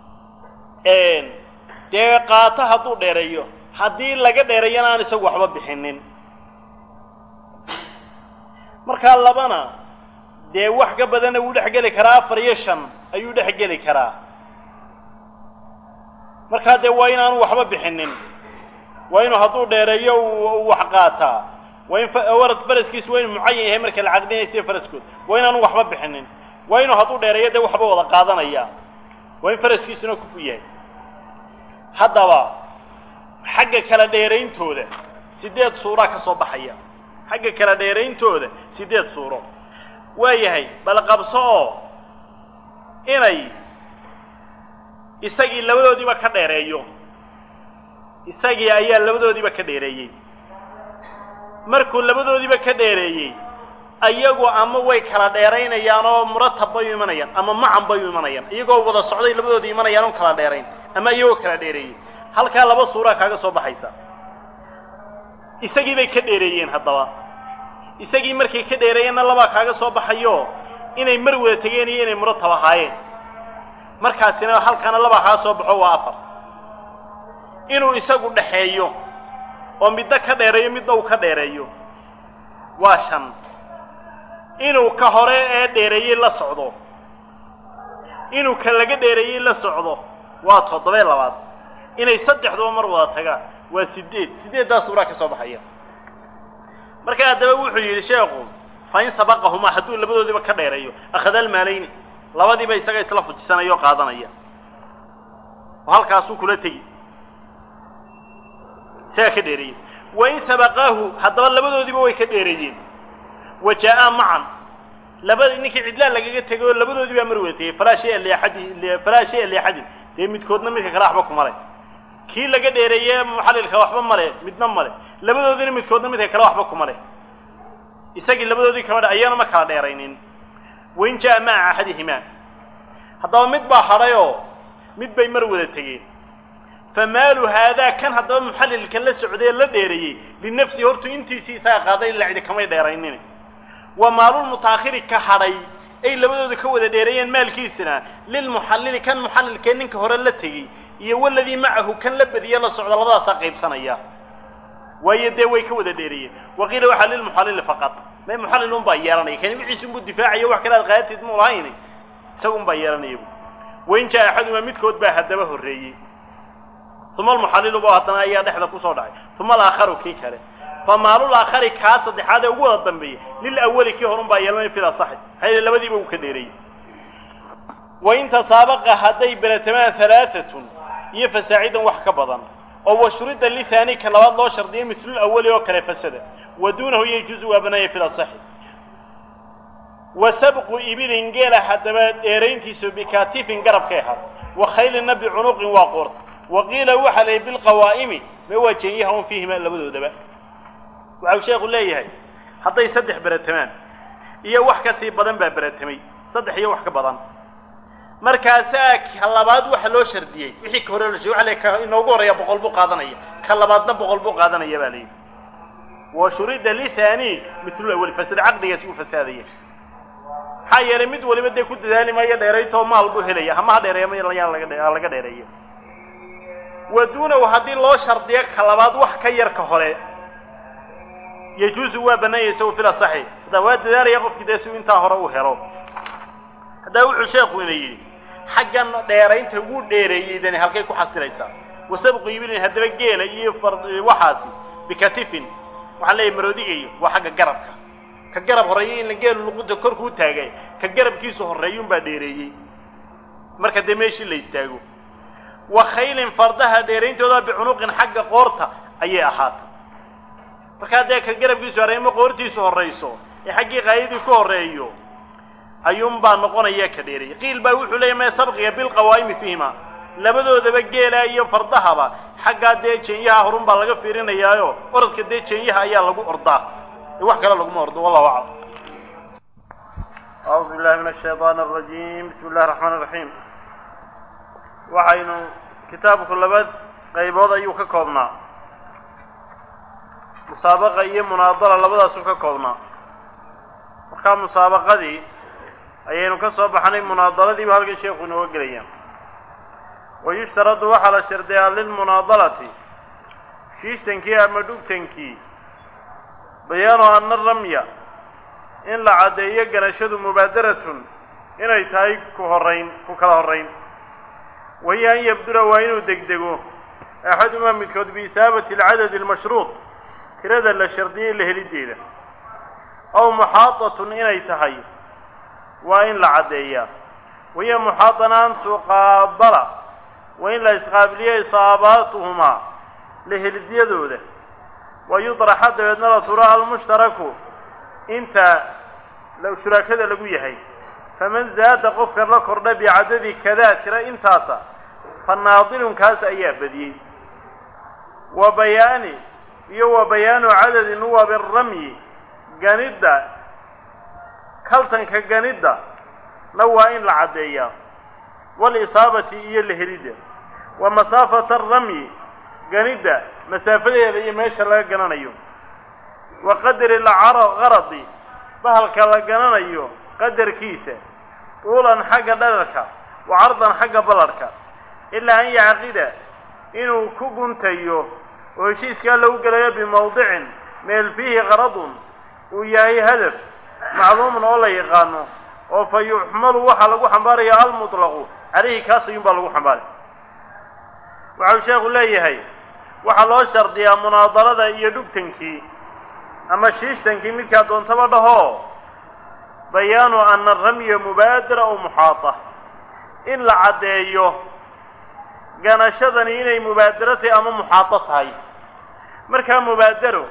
dee qaato hadduu dheereeyo haddii laga dheereeyana aan isagu waxba bixinin markaa labana dee wax ka badanna wuu dhex geli karaa afar iyo shan ayuu dhex geli karaa markaa dee waa inaanu waxba bixinin waa inuu hadduu dheereeyo uu wax qaataa waa in warad faraskiisu waa inu mucayan yahay marka la caqdinaysiyo faraskood waa inaanu waxba bixinin waa inuu hadduu dheereeyo dee waxba wada qaadanaya waa in faraskiisuna kufu yahay haddaba xagga kala dheerayntooda sideed suuraa ka soo baxaya xagga kala dheerayntooda sideed suuro waa yahay bal qabso oo inay isagii labadoodiiba ka dheereeyo isagii ayaa labadoodiiba ka dheereeyey markuu labadoodiiba ka dheereeyey ayagu ama way kala dheeraynayaan oo muratab bay u imanayaan ama macan bay u imanayaan iyagoo wada socday labadoodii imanayaan oon kala dheerayn ama iyagoo kala dheereeyey halkaa laba suuraa kaaga soo baxaysa isagii bay ka dheereeyeen haddaba isagii markay ka dheereeyeenna labaa kaaga soo baxayo inay mar wada tegeen iyo inay muratab ahaayeen markaasina halkaana labaa kaaga soo baxo waa afar inuu isagu dhexeeyo oo midna ka dheereeyo midna uu ka dheereeyo waa shan inuu ka hore ee dheereeyey la socdo inuu ka laga dheereeyey la socdo waa toddobee labaad inay saddexduba mar wada tagaan waa sideed sideeddaa suuraa ka soo baxaya marka haddaba wuxuu yidhi sheekhu fa in sabaqahumaa hadduu labadoodiiba ka dheereeyo akhada almaalayni labadiiba isaga isla fujisanayo o qaadanaya oo halkaasuu kula tegi isagaa ka dheereeyey wain sabaqaahu haddaba labadoodiiba way ka dheereeyeen wa jaa-aa macan labada ninkii cidlaa lagaga tegay oo labadoodii baa mar wada tegey falaa shaya liaxadi falaa shaya liaxadin dee midkoodna midka kale waxba kuma leh kii laga dheereeye muxallilka waxba male midna male labadoodina midkoodna midka kale waxba kuma leh isagii labadoodii kama dhe ayana ma kala dheeraynin wain jaa maca axadihimaa haddaba mid baa hadhayoo mid bay mar wada tegeen famaalu haadaa kan haddaba muxallilka la socday la dheereeyey linafsihi hortu intiisii isaga qaaday ila cidi kamay dheeraynin wa maalulmutaakhiri ka hadhay ay labadooda ka wada dheereeyeen maalkiisina lilmuxallili kan muxallilkee ninka hore la tegey iyo waladii macahu kan la badiye la socda labadaasaa qaybsanaya waayo dee way ka wada dheereeyeen waqiila waxaa lilmuxallili faqad may muxallil un baa yeelanaya kani wixiisi unbuu difaacaya wax kale aad qaadatiid mu lahayni isaga un baa yeelanaya bu wain jaa axaduma midkood baa haddaba horreeyey uma almuxallilu ba haddana ayaa dhexda kusoo dhacay uma alaakharu kii kale famaalul aakhari kaa saddexaad ee ugu wada dambeeyey lilawali kii horun baa yeelanaya fil asaxi maxaa yeele labadiiba uu ka dheereeyey wain tasaabaqa hadday beratamaan halaatatun iyo fasaacidan wax ka badan oo washrida lithaani ka labaad loo shardiyo mislul awali oo kale fasada wa duunahu yajuusu waa banaaya fil asaxi wa sabqu ibilin geela haddaba dheerayntiisu bikatifin garabkay ahaad wa khaylinna bicunuqin waa qoorta wa qiila waxaa la yidhi bilqawaa'imi ma waa jeenyaha un fiihima labadoodaba waxau sheekhu leeyahay hadday saddex beratamaan iyo wax ka sii badan baa beratamay saddex iyo wax ka badan markaasaa ka labaad waxa loo shardiyey wixii ka hore loo shardiyey waxa la ka inoogu horreeya boqol buu qaadanaya ka labaadna boqol buu qaadanaya baa la yidhi wa shurida lithaani mislul awali fasada caqdigaasi uu fasaadaya maxaa yeelay mid waliba dee ku dadaali maayo dheeraytoo maal buu helaya hama ha dheereeya mayaan laga laga dheereeyo wa duunahu haddii loo shardiyo ka labaad wax ka yar ka hore yajuusu waa bannaanyay isagu fil asaxi haddaa waa dadaalaya qofkii dee si intaa hore uu helo haddaa wuxuu sheekhu ina yidhi xaggan dheeraynta wuu dheereeyey dani halkay ku xasilaysaa wasabqu ibilin haddaba geela iyo waxaasi bikatifin waxaan leeyahy maroodigayo waa xagga garabka ka garab horreeya in la geelu luqunta korkuu taagay ka garabkiisu horreeyuunbaa dheereeyey marka dee meeshii la istaago wa khaylin fardaha dheerayntooda bicunuqin xagga qoorta ayay ahaatay markaa dee ka garabkiisu horreeya ma qoortiisu horrayso ee xaggii qaayadii ku horreeyo ayuunbaa noqonaya ka dheereeyay qiil baa wuxuu leeyahy mee sabqiga bilqawaa'imi fiihima labadoodaba geela iyo fardahaba xaggaa dee jeenyaha horun baa laga fiirinayaayo orodka dee jeenyaha ayaa lagu ordaa ee wax kale laguma ordo wallahu aclam acuudu billahi min ashaytaan arajiim bismi illahi raxmaan iraxiim waxaynu kitaabku laba qaybood ayuu ka koobnaa musaabaqa iyo munaadala labadaasuu ka koobnaa markaa musaabaqadii ayaynu ka soo baxnay munaadaladiiba halkan sheekhu inooga gelaya wa yushtaradu waxaa la shardiyaa lilmunaadalati shiishtankii ama dhugtankii bayaanu ana ramya in la caddeeyo ganashadu mubaadaratun inay tahay ku horrayn ku kala horrayn wahiya an yabdura waa inuu degdego axadumaa midkood biisaabati alcadadi almashruud tirada la shardiyey la helideeda aw muxaadatun inay tahay waa in la caddeeyaa wahiya muxaadana an tuqaabala waa in la isqaabiliyo isaabaatuhumaa la helidyadooda wa yudraxa dabeedna la turo almushtaraku inta shurakada lagu yahay faman zaada qofka la kordha bicadadi kadaa tira intaasa fa naadilunkaas ayaa badiyey wa bayaani iyo wa bayaanu cadadi nuwabi ramyi ganidda kaltanka ganidda na waa in la caddeeyaa walisaabati iyo la helidda wa masaafata aramyi ganidda masaafadeeda iyo meesha laga gananayo wa qadri lgaradi bahalka la gananayo qadarkiisa tuulan xagga dherarka wa cardan xagga ballarhka ilaa an yacqida inuu ku guntayo oo heshiiskaa lagu gelayo bimawdicin meel fiihi qaradun uu yahay hadaf macluumun oo la yaqaano oo fa yuxmalu waxaa lagu xambaaraya almutlaqu calayhi kaas ayuun baa lagu xambaaraya waxau sheekhu leeyahay waxaa loo shardiyaa munaadalada iyo dhugtankii ama shiishtankii midkaa doontaba dhahoo bayaanu ana ramya mubaadara aw muxaata in la caddeeyo ganashadani inay mubaadaro tahay ama muxaado tahay markaa mubaadaro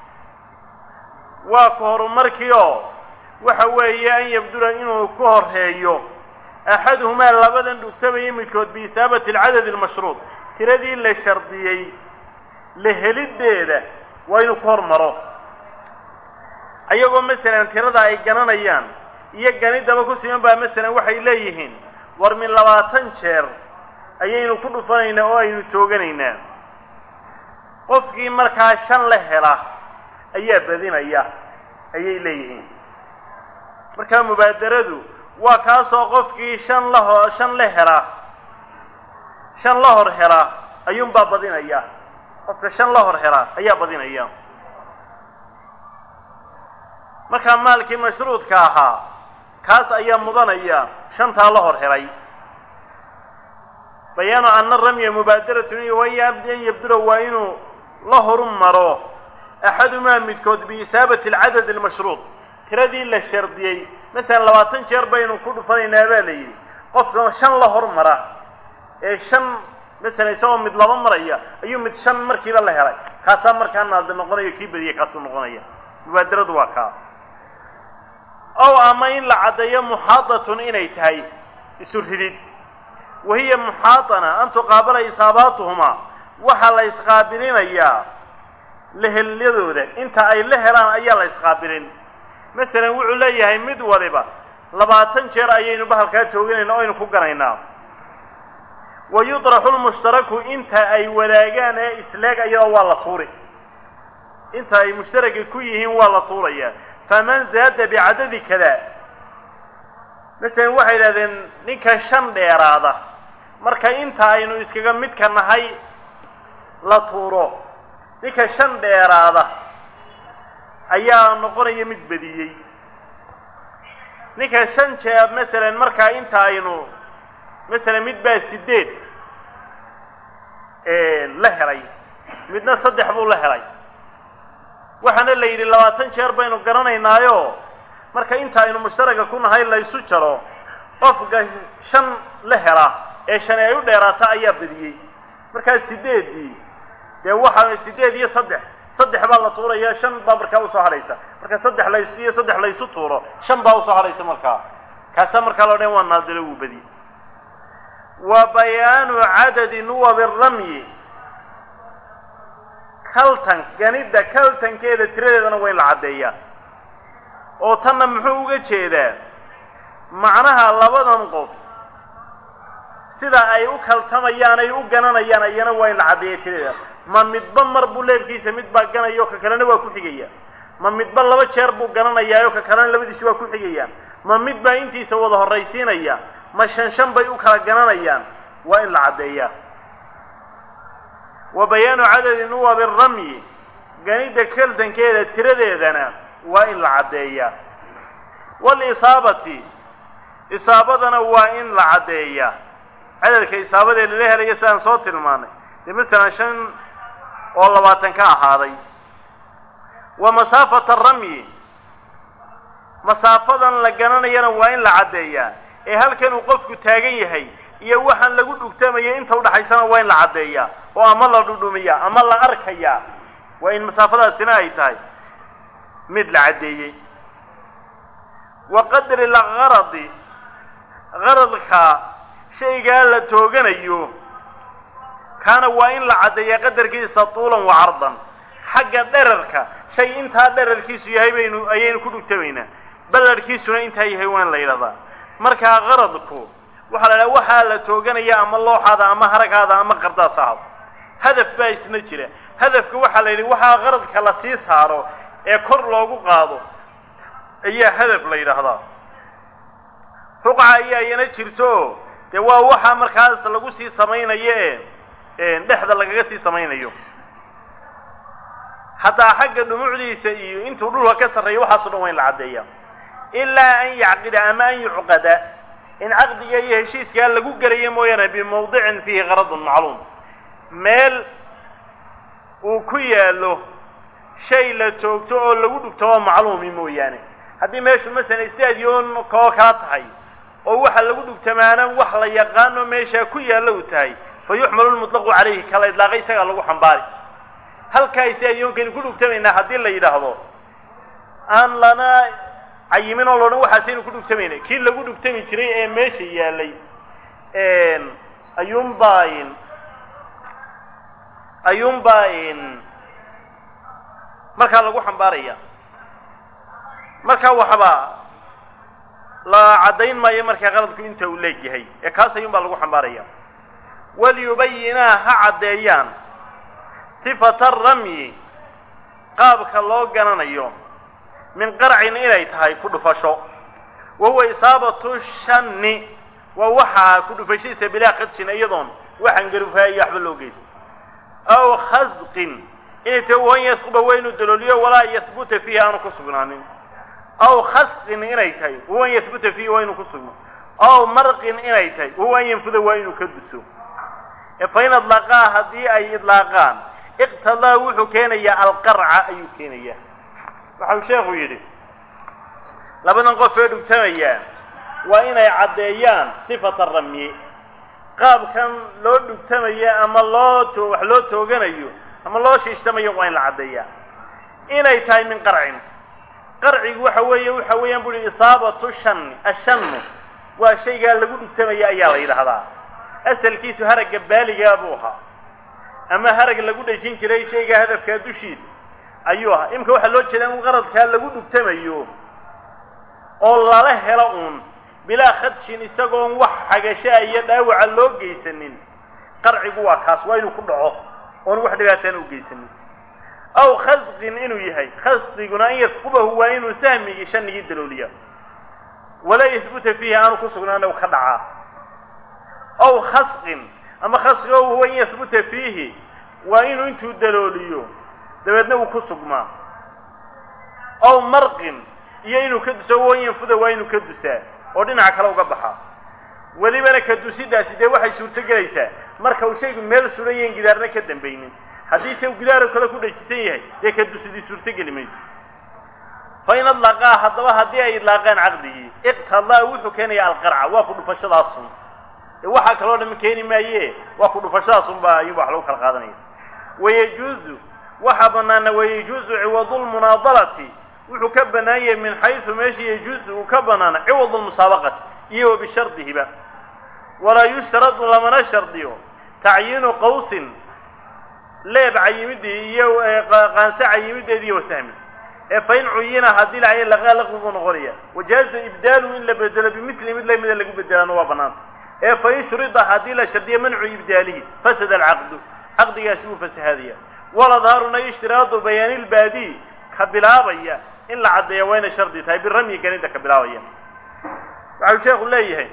waa ka horumarkii oo waxa weeye an yabdula inuu ku horreeyo axaduhumaa labadan dhugtamaya midkood biisaabati alcadadi almashruud tiradii la shardiyey la heliddeeda waa inuu ku hormaro ayagoo masalan tirada ay gananayaan iyo ganidaba ku siman baa masalan waxay leeyihiin war min labaatan jeer ayaynu ku dhufanaynaa oo aynu tooganaynaa qofkii markaa shan la hela ayaa badinaya ayay leeyihiin markaa mubaadaradu waa kaasoo qofkii shan laho shan la hela shan la hor hela ayuunbaa badinaya qofka shan la hor hela ayaa badinaya markaa maalkii mashruudka ahaa kaas ayaa mudanaya shantaa la hor helay bayaanu ana ramya mubaadaratun iyo waya an yabdula waa inuu la horu maro axadumaa midkood biisaabati alcadad almashruud tiradii la shardiyey masalan labaatan jeer baynu ku dhufanaynaa baa la yidhi qofka shan la hormara ee shan masalan isagoo mid laba maraya ayuu mid shan markiiba la helay kaasaa markaa naadi noqonayo kii badiya kaasuu noqonaya mubaadaradu waa kaa ow ama in la caddeeyo muxaadatun inay tahay isu ridid wahiya muxaadana an tuqaabala isaabaatuhumaa waxaa la isqaabilinayaa lehelyadooda inta ay la helaan ayaa la isqaabilin masalan wuxuu leeyahay mid waliba labaatan jeer ayaynu bahalkaa tooganayna o aynu ku ganaynaa wa yudraxu lmushtaraku inta ay wadaagaan ee isleeg ayadoo waa la tuuri inta ay mushtaraka ku yihiin waa la tuurayaa faman zaada bicadadi kada masalan waxay yidhahdeen ninka shan dheeraada marka inta aynu iskaga midka nahay la tuuro ninka shan dheeraada ayaa noqonaya mid badiyey ninka shan jeer masalan markaa inta aynu masalan mid baa sideed la helay midna saddex buu la helay waxaana la yidhi labaatan jeer baynu garanaynaayo marka inta aynu mushtaraga ku nahay laysu jaro qofka shan la hela ee shani ay u dheeraata ayaa badiyey markaa sideedii dee waxa sideed iyo saddex saddex baa la tuuraya shan baa markaa usoo hadhaysa marka saddex lays iyo saddex laysu tuuro shan baa usoo hadhaysa markaa kaasaa markaa loo dhan waa naadilo wuu badiyey wa bayaanu cadadi nuwabi ramyi kaltan ganidda kaltankeeda tiradeedana waa in la caddeeyaa oo tanna muxuu uga jeedaa macnaha labadan qof sida ay u kaltamayaan ay u gananayaan ayana waa in la caddeeya tiradeeda ma midba mar buu leebkiisa mid baa ganaya oo ka kalena waa ku xigaya ma midba laba jeer buu gananayaa oo ka kalena labadiisi waa ku xigayaan ma mid baa intiisa wada horraysiinaya ma shan shan bay u kala gananayaan waa in la caddeeyaa wa bayaanu cadadi nuwabi ramyi ganidda kaltankeeda tiradeedana waa in la caddeeyaa walisaabati isaabadana waa in la caddeeyaa cadadka isaabadee lala helaya sidaan soo tilmaanay dee masalan shan oo labaatan ka ahaaday wa masaafata ramyi masaafadan la garanayana waa in la caddeeyaa ee halkan uu qofku taagan yahay iyo waxaan lagu dhugtamaya inta udhaxaysana waa in la caddeeyaa oo ama la dhudhumiyaa ama la arkayaa waa in masaafadaasina ay tahay mid la caddeeyey wa qadri lgaradi qaradka shaygaa la tooganayo kaana waa in la caddeeyaa qadarkiisa tuulan wa cardan xagga dherarka shay intaa dherarkiisu yahay baynu ayaynu ku dhugtamaynaa ballarhkiisuna intaa yahay waa in la yidhahdaa markaa qaradku waxaa la idhaha waxaa la tooganaya ama looxaada ama haragaada ama qardaas ahad hadaf baa isna jira hadafka waxaa la yidhi waxaa qaradka la sii saaro ee kor loogu qaado ayaa hadaf la yidhaahdaa ruqca ayaa iyana jirto dee waa waxa markaas lagu sii samaynayo ee dhexda lagaga sii samaynayo hataa xagga dhumucdiisa iyo intuu dhulka ka sarreeyo waxaaso dhan waa in la caddeeya ilaa an yacqida ama an yucqada in caqdiga iyo heshiiskaa lagu gelayo mooyaane bimawdicin fiihi qaradun macluum meel uu ku yaallo shay la toogto oo lagu dhugto oo macluumi mooyaane haddii meeshu masalan stadion koo kala tahay oo waxa lagu dhugtamaana wax la yaqaano meeshaa ku yaallo u tahay fa yuxmalu lmutlaqu calayhi kala idlaaqay isagaa lagu xambaari halkaa istaadiyoonkani ku dhugtamaynaa haddii la yidhaahdo aan lana cayimin oo loodhan waxaasaynu ku dhugtamayna kii lagu dhugtami jiray ee meesha yaalay ayuunbaa ayuunbaa markaa lagu xambaaraya markaa waxba la caddayn maayo markaa qaladku inta uu leegyahay ee kaas ayuun baa lagu xambaaraya waliyubayinaa ha caddeeyaan sifata ramyi qaabka loo gananayo min qarcin inay tahay ku dhufasho wa huwa isaabatu shanni waa waxaa ku dhufashadiisa bilaa qadshin iyadoon waxaan garufaaya iyo waxba loo geysan aw khasqin inay tahay wan yasquba waa inuu dalooliyo walaa yahbuta fiihi aanu ku sugnaanin aw khasqin inay tahay wahuwa an yahbuta fiihi waa inuu ku sugno aw marqin inay tahay wahuwa an yanfuda waa inuu ka duso fain adlaqaa haddii ay idlaaqaan iqtadaa wuxuu keenayaa alqarca ayuu keenayaa waxau sheekhu yidhi labadan qof ee dhugtamayaa waa inay caddeeyaan sifata ramyi qaabkan loo dhugtamayo ama loo to wax loo tooganayo ama loo shiishtamayo waa in la caddeeyaa inay tahay min qarcin qarcigu waxa weeye waxa weeyaan bu uhi isaabatu shanni ashannu waa shaygaa lagu dhugtamaya ayaa la yidhaahdaa asalkiisu haragga baaligaa buu ahaa ama harag lagu dhejin jiray shaygaa hadafkaa dushiisa ayuu ahaa imika waxaa loo jeedaa in qaradkaa lagu dhugtamayo oo lala helo uun bilaa khadshin isagoon wax xagashaa iyo dhaawaca loo geysanin qarcigu waa kaas waa inuu ku dhaco oon wax dhibaataan u geysanin aw khasqin inuu yahay khasqiguna an yasqubahu waa inuu sahmigii shanigii dalooliya walaa yahbuta fiihi aanu ku sugnaana u ka dhacaa aw khasqin ama khasqiga huwa an yahbuta fiihi waa inuu intuu dalooliyo dabeedna uu ku sugmaa aw marqin iyo inuu ka duso wan yanfuda waa inuu ka dusaa oo dhinaca kale uga baxaa welibana ka dusidaasi dee waxay suurto gelaysaa marka uu shaygu meel suran yahin gidaarna ka dambaynin haddii se gidaaro kale ku dhajisan yahay dee ka dusidii suurtogeli mayso fa in adlaqaa haddaba haddii ay idlaaqaan caqdigii iqtadaa wuxuu keenayaa alqarca waa ku dhufashadaasun ee waxaa kaloo dham keeni maaye waa ku dhufashadaasunba ayuuba wax lagu kala qaadanaya wayajuuzu waxaa banaana wayajuuzu ciwadu lmunaadalati wuxuu ka bannaan yahay min xaysu meesha yajuuzu uu ka bannaana ciwadu lmusaabaqati iyo wa bishardihiba walaa yushtaradu lamana shardiyo tacyiinu qawsin leeb cayimidii iyo qaanse cayimideedi iyo wasahmi ee fain cuyina haddii lacay laqaa laqwi buu noqonaya wajaaza ibdaaluhu in la bedelo bimili mid lamida lagu bedelaana waa banaanta ee fain shurida haddii la shardiyo mancu ibdaalihi fasada alcaqdu caqdigaasi wuu fasahaadaya waladhaaruna ishtiraadu bayaani lbaadi ka bilaabaya in la caddeeya waa inay shardi tahay biramyi ganida ka bilaabaya waxau sheekhu leeyahay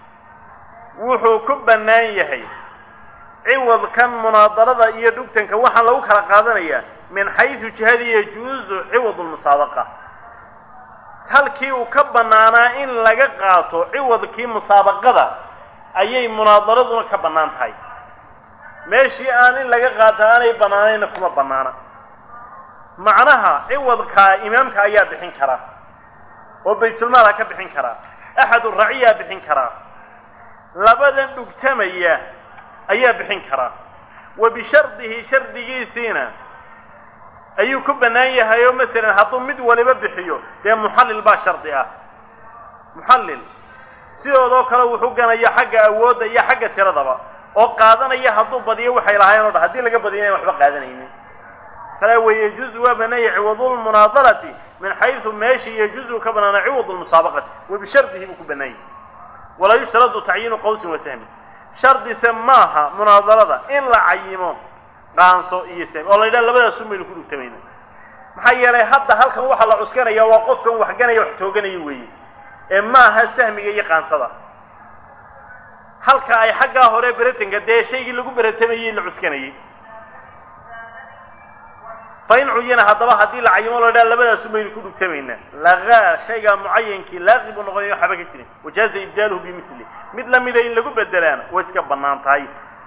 wuxuu ku bannaan yahay ciwadkan munaadalada iyo dhugtanka waxaa lagu kala qaadanayaa min xaysu jihadii yajuuzu ciwad lmusaabaqa halkii uu ka bannaanaa in laga qaato ciwadkii musaabaqada ayay munaadaladuna ka bannaan tahay meeshii aan in laga qaato aanay bannaanayna kuma bannaana macnaha ciwadkaa imaamka ayaa bixin karaa oo baytulmaal ha ka bixin karaa axadu raciyaa bixin karaa labadan dhugtamaya ayaa bixin karaa wa bishardihi shardigiisiina ayuu ku bannaan yahay oo masalan hadduu mid waliba bixiyo dee muxallil baa shardi ah muxallil sidoodoo kale wuxuu ganaya xagga awoodda iyo xagga tiradaba oo qaadanaya hadduu badiyo waxay lahaayeen o dhan haddii laga badiyo inayn waxba qaadanaynin kale wayajuuzu waa banaanya ciwadu lmunaadalati min xaysu meeshii yajuuzu ka banaana ciwad lmusaabaqati wa bishardihi buu ku bannaan yahay walaa yushtaradu tacyiinu qawsin wa sahmin shardise maaha munaadalada in la cayimo qaanso iyo sahmi oo la yidhaha labadaasun baynu ku dhugtamayna maxaa yeelay hadda halkan waxaa la cuskanaya waa qofkan waxganaya wax tooganaya weeye ee maaha sahmiga iyo qaansada halka ay xaggaa hore beratanka dee shaygii lagu beratamayey la cuskanayay fain cuyina haddaba haddii la cayimo la yidhaha labadaasun baynu ku dhugtamaynaa lagaa shaygaa mucayankii laaqi buu noqonaya waxba ka jirin wajaaza ibdaaluhu bimili mid lamida in lagu bedelaana way iska bannaan tahay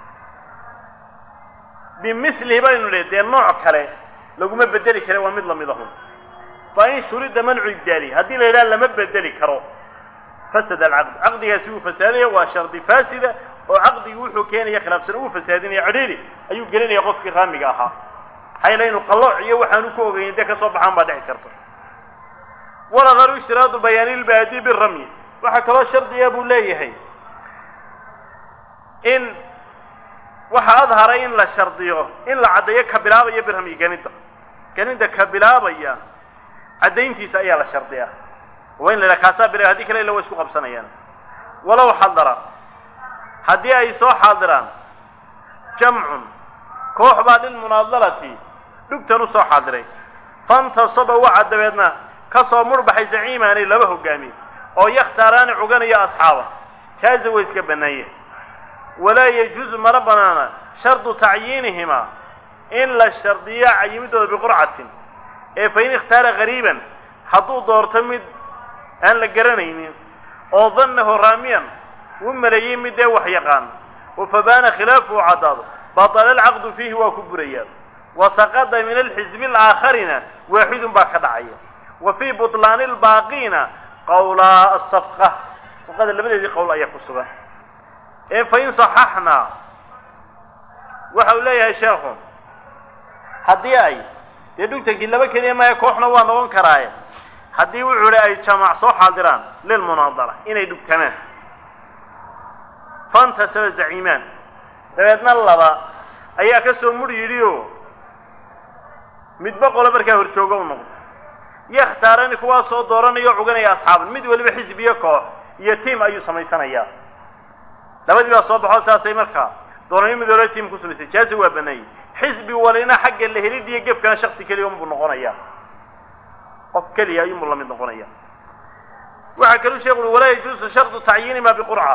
bimilihi baynu le dee nooc kale laguma bedeli kare waa mid lamid ahun fain shurida mancu ibdaalihi haddii la yidhaha lama bedeli karo fasada alcaqd caqdigaasi wuu fasaadaya waa shardi faasida oo caqdigii wuxuu keenaya khilaafsan uu fasaadinaya cidhiiri ayuu gelinaya qofkii raamiga ahaa maxaa yeele inuu qallooc iyo waxaanu ku ogeyn dee kasoo baxaan baa dhici karta waladaru ishtiraadu bayaanilbaadi biramyi waxaa kaloo shardiga buu leeyahay in waxa adharay in la shardiyo in la caddeeyo ka bilaabaya birhamyi ganida ganida ka bilaabaya caddayntiisa ayaa la shardiyaa waa in la yidhaha kaasaa bila haddii kale illa waa isku qabsanayaan walow xadara haddii ay soo xaadiraan jamcun koox baa lilmunaadalati dhugtan u soo xaadiray fantasaba waxa dabeedna ka soo murbaxay zaciimaani laba hogaamiye oo yakhtaaraani cuganaya asxaaba jaaza way iska bannaanye walaa yajuusu mana banaana shardu tacyiinihimaa in la shardiyo cayimidooda biqurcatin ee fain ikhtaara gariiban hadduu doorto mid aan la garanaynin oo dannahu raamiyan u maleeyey mid dee wax yaqaan oo fabaana khilaafuhu caddaado batala alcaqdu fiihi waa ku burayaa wa saqada min alxisbi alaakharina waaxidun baa ka dhacaya wa fii butlaani albaaqiina qawlaa asafqa safqada labadeedii qowl ayaa ku sugan ee fain saxaxnaa waxa uu leeyahay sheekhu haddii ay dee dhugtankii laba keliya maya kooxna waa noqon karaaye haddii wuxuu hi ay jamac soo xaadiraan lilmunaadara inay dhugtamaan fantasaba zaciimaan dabeedna laba ayaa ka soo mudh yidhi oo midba qolo markaa horjooga u noqdo yakhtaarani kuwaa soo dooranaya o cuganaya asxaaban mid weliba xisbiyo koox iyo tiim ayuu samaysanayaa labadii baa soo baxo saasay markaa dooraniyo mid waliba tiim ku samaysay jaazi waa baneeyey xisbi walina xagga la helid iyo gefkana shaksi keliya unbuu noqonaya qof keliya ayuunbuu la mid noqonaya waxaa kaluu sheekhu ui walaa yajuusu shardu tacyiinima biqurca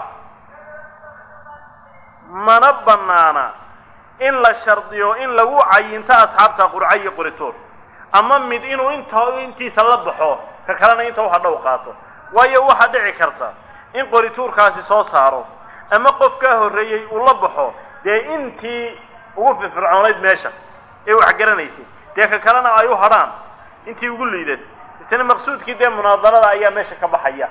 mana banaana in la shardiyo in lagu cayinto asxaabta qurca iyo qoritoor ama mid inuu inta intiisa la baxo ka kalena inta waxa dhow qaato waayo waxaa dhici karta in qorituurkaasi soo saaro ama qof kaa horreeyey uu la baxo dee intii ugu firfircoonayd meesha ee wax garanaysay dee ka kalena ay u hadhaan intii ugu liidan isna maqsuudkii dee munaadarada ayaa meesha ka baxaya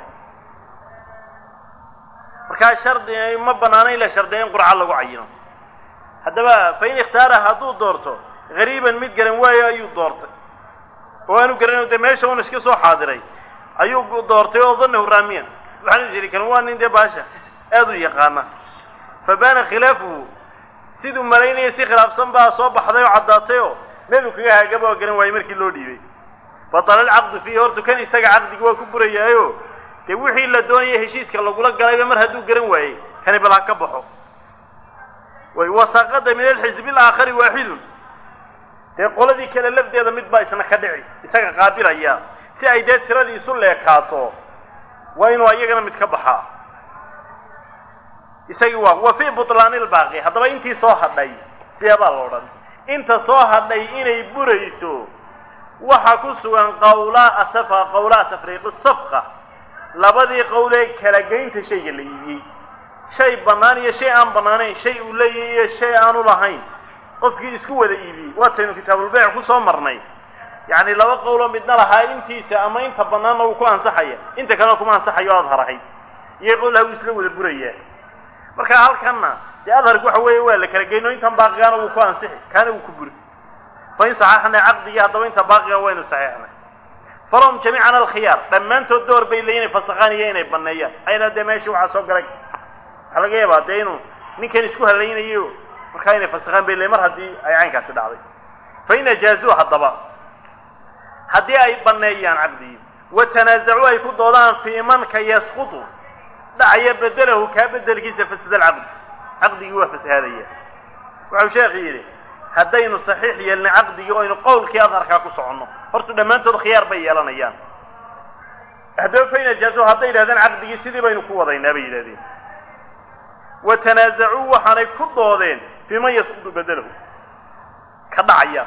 markaa shardi ma banaana in la shardiya in qurca lagu cayino haddaba fain ikhtaara hadduu doorto gariiban mid garan waayo ayuu doortay oo aanu garanayo dee meesha un iska soo xaadiray ayuu doortay oo danahu raamiyan waxaanu jiri karin waa nin dee baasha aada u yaqaana fa baana khilaafuhu siduu malaynaya si khilaafsan baa soo baxday oo caddaatay oo meel uu kaga haagaba oo garan waayey markii loo dhiibay batala alcaqdu fiihi hortu kan isaga caqdigi waa ku burayaayo dee wixii la doonaya heshiiska lagula galayba mar hadduu garan waayey kani bal ha ka baxo way wasaqada min alxisbi alaakhari waaxidun dee qoladii kale lafdeeda mid baa isna ka dhici isaga qaabilaya si ay dee tiradii isu leekaato waa inuu ayagana mid ka baxaa isagii waa wa fii butlaani lbaaqi haddaba intii soo hadhay sideebaa la odhan inta soo hadhay inay burayso waxa ku sugan qawlaa asafa qawlaa tafriiqi safqa labadii qowlee kala geynta shayga la iibiyey shay bannaan iyo shay aan bannaanayn shay uu leeyahay iyo shay aanu lahayn qofkii isku wada iibiyey waataynu kitaabulbeyc ku soo marnay yacni laba qowloo midna lahaa intiisa ama inta bannaanna uu ku ansaxaya inta kalena kuma ansaxayo o adhar ahayd iyo qowlaha wuu isla wada burayaa marka halkanna dee adharku waxa weeye waa la kala geyn oo intan baaqigaana wuu ku ansixi kaana wuu ku buri fa in saxaxnay caqdigii haddaba inta baaqiga waynu saxeexnay falahum jamiican alkhiyaar dhammaantood door bay leeyiin inay fasakhaan iyo inay banneeyaan ayna dee meeshii waxaa soo galay waxaa laga yaabaa dee inuu ninkan isku halaynayo markaa inay fasakhaan bay leeyiin mar haddii ay caynkaasi dhacday fa in ajaazuu haddaba haddii ay banneeyaan caqdigii wa tanaazacuu ay ku doodaan fii manka yasqutu dhacaya bedelahu kaa bedelkiisa fasada alcaqdi caqdigii waa fasahaadaya wuxuu sheekhu yidhi haddaynu saxiix yeelnay caqdigii o aynu qowlkii adharkaa ku soconno horta dhammaantood khiyaar bay yeelanayaan haddaba fain ajaazuu hadday yidhahdeen caqdigii sidii baynu ku wadaynaa bay yidhahdeen wa tanaazacuu waxaanay ku doodeen fii man yasqutu bedelahu ka dhacaya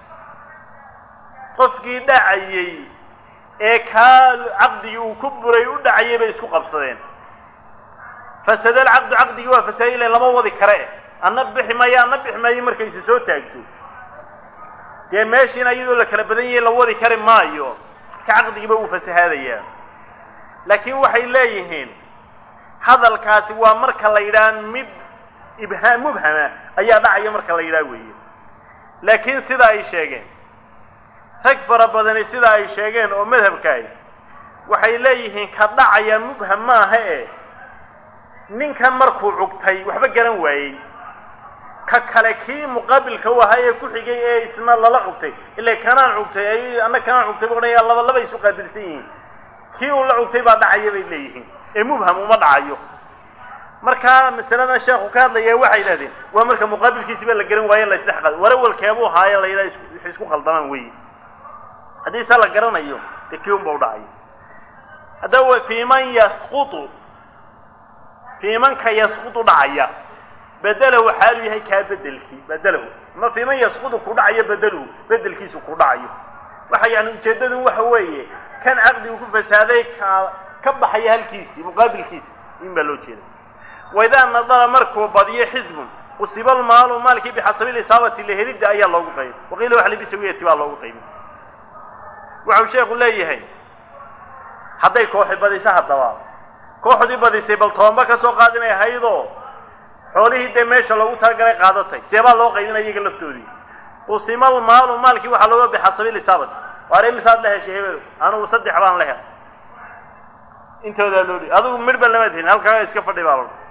qofkii dhacayey ee kaa caqdigii uu ku buray u dhacayay bay isku qabsadeen fasada alcaqdu caqdigii waa fasaday ilan lama wadi kare anna bixi maayo anna bixi maayo markayse soo taagto dee meeshiina iyadoo la kala badan yahay la wadi kari maayo ka caqdigiiba uu fasahaadayaa laakiin waxay leeyihiin hadalkaasi waa marka la yidhaha mid ibhaam mubhama ayaa dhacaya marka la yidhaha weeye laakiin sida ay sheegeen rag fara badani sida ay sheegeen oo madhabkaahi waxay leeyihiin ka dhacaya mubham maaha e ninkan markuu cugtay waxba garan waayey ka kale kii muqaabilka u ahaa ee ku xigay ee isna lala cugtay ila kanaan cugtay ay anna kanaan cugtay bu odhanaya laba laba isu qaabilsan yihiin kii uu la cugtay baa dhacaya bay leeyihiin ee mubham uma dhacayo markaa masaladan sheekhu ka hadlaya waxay yidhahdeen waa marka muqaabilkiisiba la garan waayo la isdhex qaado warawalkeebuu haaye la yidhaha waxay isku khaldamaan weeye haddii se la garanayo dee kii unba u dhacayo haddaba fii man yasqutu fii manka yasqutu dhacaya bedelahu xaalu yahay kaa bedelkii bedelahu ama fii man yasqutu ku dhacayo bedeluhu bedelkiisu ku dhacayo waxa yani ujeeddadu waxa weeye kan caqdigu ku fasaaday ka ka baxaya halkiisii muqaabilkiisi in baa loo jeeda waidaa nadara markuu badiyo xisbun usiba almaalu maalkii bixasabi lisaabati lahelidda ayaa loogu qaybay waqiila wax libisawiyati baa loogu qaybay waxau sheekhu leeyahay hadday kooxi badisa haddaba kooxdii badisay bal tobanba ka soo qaadinay ahaydoo xoolihii dee meesha loogu talagalay qaadatay seebaa loo qaybinaya iyaga laftoodii usima almaalu maalkii waxaa looga bixasabi lisaabati waar imisaad la heshay hebel anugu saddex baan la helay intoodaa loo dhi adigu midhba lamaad helin halkaaga iska fadhi baa loo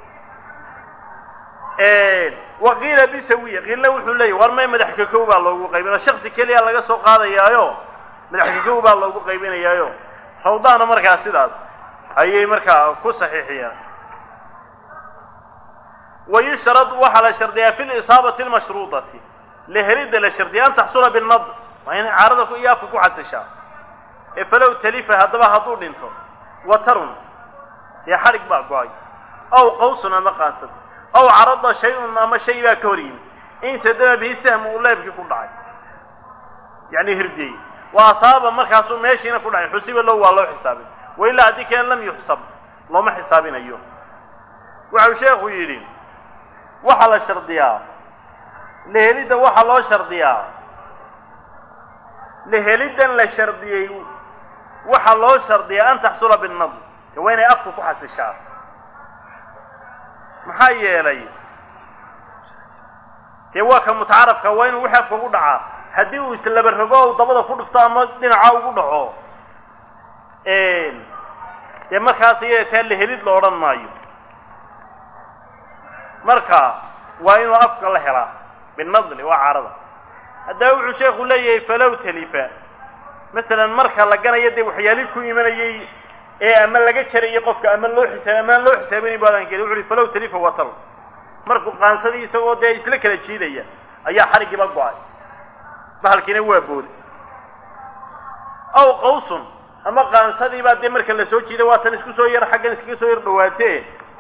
waqiila bisawiya qiilna wuxuu leeyahy war may madax kakow baa loogu qaybinaya shaksi keliya laga soo qaadayaayo madax kakow baa loogu qaybinayaayo rawdaana markaa sidaas ayay markaa ku saxiixiyaan wayushrad waxaa la shardiyaa fi lisaabati almashruudati lehelidda la shardiya an taxsula binad waa inay caarada iyo afka ku xasishaa ee falow talifa haddaba hadduu dhinto watarun dee xadhig baa go-ay aw qawsun ama qaansad aw carada shay-un ama shay baa ka hor yimid in sadama bihi sahmu uu leebkii ku dhacay yacni hirdiyey wa asaaba markaasuu meeshiina ku dhacay xusiba low waa loo xisaabin wa ilaa haddii keen lam yuxsab looma xisaabinayo waxau sheekhu yidhi waxaa la shardiyaa lehelidda waxaa loo shardiyaa leheliddan la shardiyey waxaa loo shardiyaa an taxsula binnadr waa inay afku ku xasishaa maxaa yeelay dee waa ka mutacarafka waa inuu wixii afka ugu dhacaa haddii uu islaba rogo u dabada ku dhufto ama dhinaca ugu dhaco dee markaas iyada taa lehelid la odhan maayo marka waa inuu afka la helaa binadli waa caarada haddaba wuxuu sheekhu leeyahay falow talifa masalan marka la ganayo dee waxyaali ku imanayay ee ama laga jarayo qofka ama loo xisaab amaan loo xisaabinay baadan keli wuxu uhi falow talifa watal markuu qaansadii isagoo dee isla kala jiidaya ayaa xarigiiba go-ay bahalkiina waa booday aw qawsun ama qaansadiibaa dee marka la soo jiiday waatan isku soo yar xaggan iskaga soo yar dhawaatee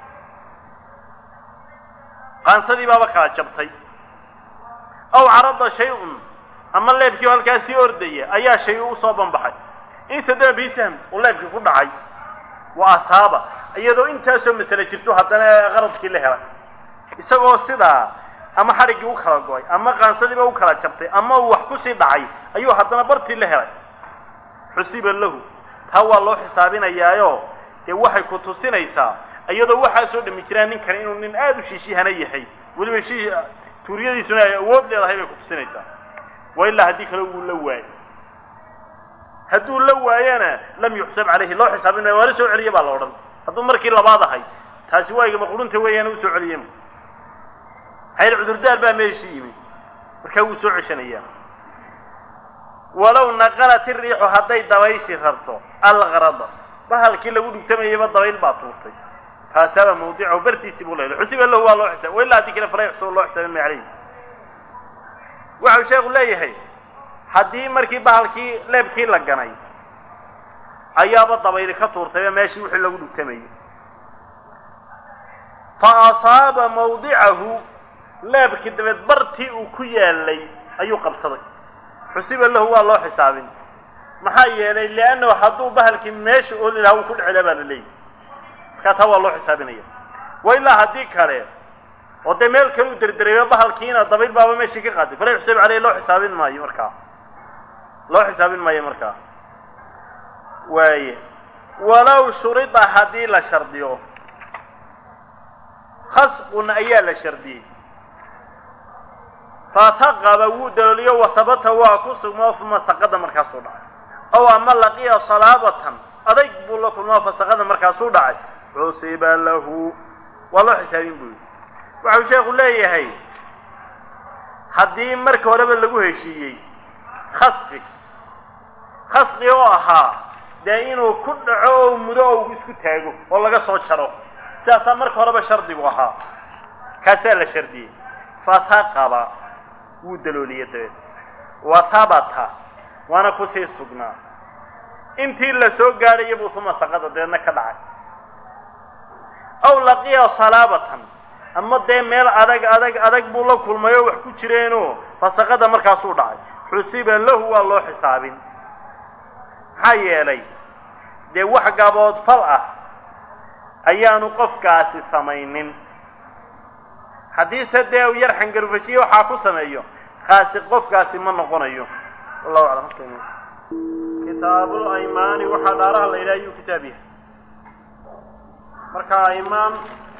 qaansadii baaba kala jabtay aw carada shay-un ama leebkii oo halkaa sii ordaya ayaa shay usoo banbaxay in sadama bii sahm uu leebkii ku dhacay wa asaaba iyadoo intaasoo masale jirto haddana qaradkii la helay isagoo sidaa ama xadhiggii u kala go-ay ama qaansadiiba u kala jabtay ama uu wax kusii dhacay ayuu haddana bartii la helay xusiba lahu taa waa loo xisaabinayaayo dee waxay ku tusinaysaa iyadoo waxaasoo dhami jiraan ninkan inuu nin aada u shiishihana yahay weliba shi tuuriyadiisuna ay awood leedahay bay ku tusinaysaa wa ilaa haddii kale wuu la waayo hadduu la waayana lam yuxsab calayhi loo xisaabin maayo waala soo celiye baa la odhan hadduu markii labaad ahay taasi waa igama qurunta weeyaan u soo celiye hayl cudurdaar baa meeshii yimi markaa wuu soo ceshanayaa walow naqalat iriixu hadday dabayshi rarto algarada bahalkii lagu dhugtamayayba dabayl baa tuurtay taasaaba mawdicahu bartiisii buu leeyahay xusiba lahu waa loo xisaab wa ilaa haddii kale fala yuxsab loo xisaabin maayo calayhi waxau sheekhu leeyahay haddii markii bahalkii leebkii la ganay ayaaba dabayli ka tuurtayba meeshii wixii lagu dhugtamayay fa asaaba mawdicahu leebkii dabeed bartii uu ku yaalay ayuu qabsaday xusiba lahu waa loo xisaabin maxaa yeelay liannahu hadduu bahalkii meesha ooli lahaa uu ku dhecela baa la leeyahy markaa taa waa loo xisaabinaya wa ilaa haddii kale oo dee meel kale u derdereeyo bahalkiina dabayl baaba meeshii ka qaaday fala yuxsab caleyh loo xisaabin maayo markaa loo xisaabin maayo markaa waaye walow shurida haddii la shardiyo khasqun ayaa la shardiyey fataqaba wuu dalooliyo watabata waa ku sugmoo uma saqada markaasuu dhacay ow ama laqiya salaabatan adayg buu la kulmoo fasaqada markaasuu dhacay xusiba lahu waa loo xisaabin buu yidhi waxau sheekhu leeyahay haddii marka horeba lagu heshiiyey khasqi khasqi oo ahaa dee inuu ku dhaco oo mudo oo isku taago oo laga soo jaro sidaasaa marka horeba shardigu ahaa kaasaa la shardiyey fataqaba wuu dalooliye dabeed wa habata waana kusii sugnaa intii la soo gaadhaya buu uma saqada dabeedna ka dhacay aw laqiya salaabatan ama dee meel adag adag adag buu la kulmay oo wax ku jireenoo fasaqada markaasuu dhacay xusiba lahu waa loo xisaabin maxaa yeelay dee wax gabood fal ah ayaanu qofkaasi samaynin haddiise dee u yar xangarufashiye waxaa ku sameeyo kaasi qofkaasi ma noqonayo wallahu aclam kitaabul aymaani waxaa dhaaraha la yidhaha ayuu kitaab yahay marka aymaan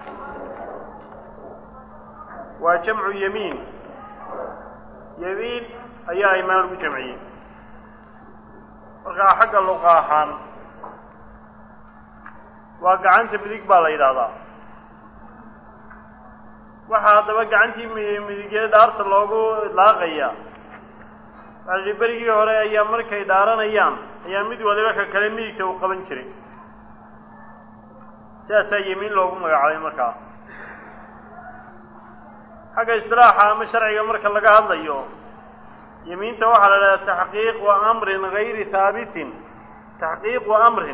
waa jamcu yamiin yamiin ayaa aymaan lagu jamciyey markaa xagga luqa ahaan waa gacanta midig baa la yidhaahdaa waxaa haddaba gacantii midigee dhaarta loogu idlaaqaya waxaa berigii hore ayaa markay dhaaranayaan ayaa mid waliba ka kale midigta uu qaban jiray sidaasaa yemiin loogu magacaabay markaa xagga istilaaxa ama sharciga marka laga hadlayo yemiinta waxaa la idhaha taxqiiqu amrin gayri haabitin taxqiiqu amrin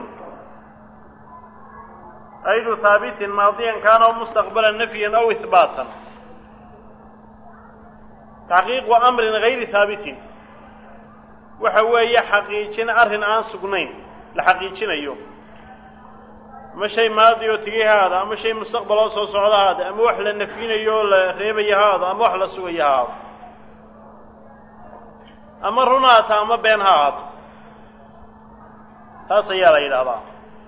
aydu haabitin maadiyan kaana aw mustaqbalan nafyan aw ihbaatan taxqiiqu amrin gayri haabitin waxa weeye xaqiijin arrin aan sugnayn la xaqiijinayo ama shay maadi oo tegay ha aada ama shay mustaqbal oo soo socda ha aada ama wax la nafyinayo oo la reebayo ha aado ama wax la sugayo ha aado ama run haata ama been ha ahaato taas ayaa la yidhaahdaa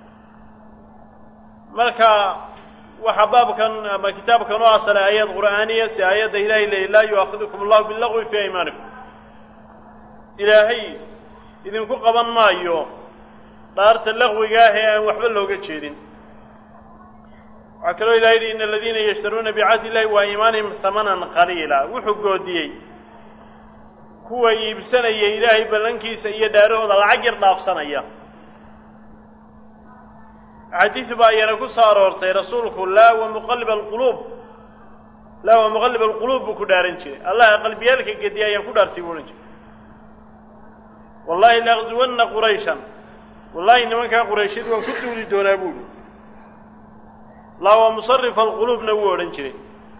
marka waxaa baabkan ama kitaabkan oo asalay aayad qur'aaniya si aayadda ilahay leeyay laa yu'aakidukum allahu billagwi fii aymaanikum ilaahay idinku qaban maayo dhaarta laqwiga ah ee aan waxba looga jeedin waxaa kaloo ilahay yidhi ina aladiina yashtaruuna bicahdi illahi wa iimaanihim hamanan qaliila wuxuu goodiyey kuwa iibsanaya ilaahay ballankiisa iyo dhaarahooda lacag yar dhaafsanaya axaadiis baa ayana ku soo aroortay rasuulku laa wa muqalib alquluub laa wa muqalib alquluub buu ku dhaaran jiray allaha qalbiyaalka gediya ayaan ku dhaartay buu odhan jiray wallahi laaqzuwanna qurayshan wallahi nimankaa qurayshyad waan ku duuli doonaa buuhi laa wa musarifa alquluubna wuu odhan jiray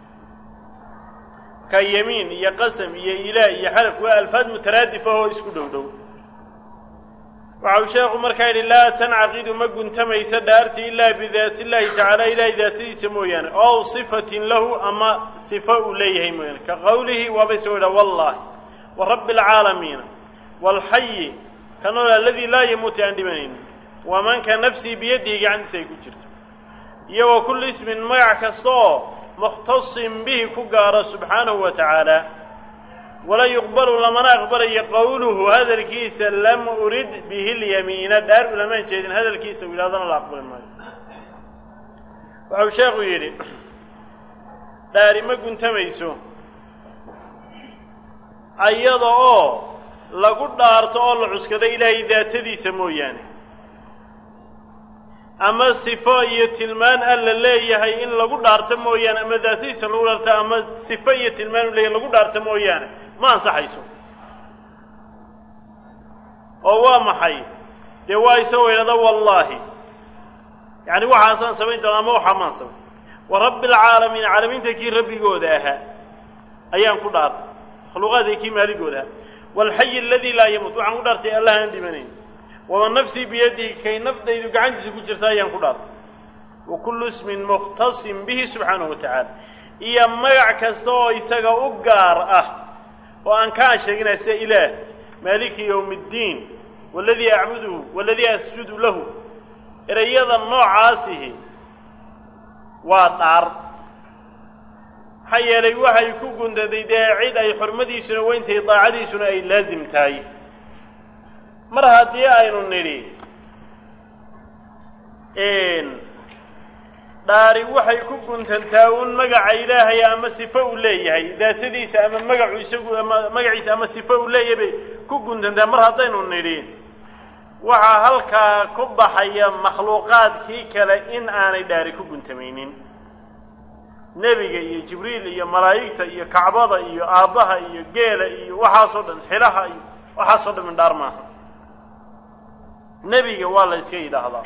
ka yemiin iyo qasam iyo ilaah iyo xalaf waa alfaad mutaraadifa oo isku dhow dhow waxa uu sheekhu markaa yidhi laa tancaqidu ma guntamaysa dhaarti ilaa bidaati illahi tacaala ilahay daatadiisa mooyaane ow sifatin lahu ama sifo uu leeyahay mooyaane ka qowlihi waaba isagoo yidhaha wallahi wa rabbi alcaalamiina waalxayi ka nool aladii laa yamuutu aan dhimanaynin wamanka nafsii biyadihi gacantiisa ay ku jirto iyo wa kulli ismin magac kasta oo mukhtasin bihi ku gaaro subxaanahu wa tacaala walaa yuqbalu lamana aqbalayo qowluhu hadalkiisa lam urid bihi lyamiina dhaar ulamaan jeedin hadalkiisa uu yidhahdana la aqbali maayo waxau sheekhu yidhi dhaari ma guntamayso ayada oo lagu dhaarto oo la cuskado ilaahay daatadiisa mooyaane ama sifo iyo tilmaan alla leeyahay in lagu dhaarto mooyaane ama daatadiisa lagu dhaarto ama sifo iyo tilmaan u leeyahay lagu dhaarto mooyaane ma ansaxayso oo waa maxay dee waa isagoo idhahda wallaahi yacni waxaasaan samayn doona ama waxaa maan samayn wa rabbi alcaalamiin caalamiinta kii rabbigooda ahaa ayaan ku dhaartay makhluuqaadka kii maaligooda ahaa waalxayi aladii laa yamuut waxaan ku dhaartay allah aan dhimanayn waman nafsii biyadihi kay nafdaydu gacantiisa ku jirta ayaan ku dhaartay wa kullu ismin mukhtasin bihi subxaanahu wa tacaala iyo magac kasta oo isaga u gaar ah oo aan kaan sheeginay sida ilaah maaliki yowmi ddiin waladii acbuduhu waladii asjudu lahu ereyada noocaasihi waa dhaar maxaa yeelay waxay ku gundaday dee cid ay xurmadiisuna weyntahay daacadiisuna ay laasim tahay mar haddii aynu nidhi dhaari waxay ku guntantaa un magaca ilaahay ama sifo uu leeyahay daatadiisa ama magacu isagu ama magaciisa ama sifo uu leeyahay bay ku guntantaa mar haddaynu nidhi waxaa halkaa ku baxaya makhluuqaadkii kale in aanay dhaari ku guntamaynin nebiga iyo jibriil iyo malaa'igta iyo kacbada iyo aabbaha iyo geela iyo waxaasoo dhan xilaha iyo waxaasoo dhan mindhaar maaha nebiga waa la iska yidhaahdaa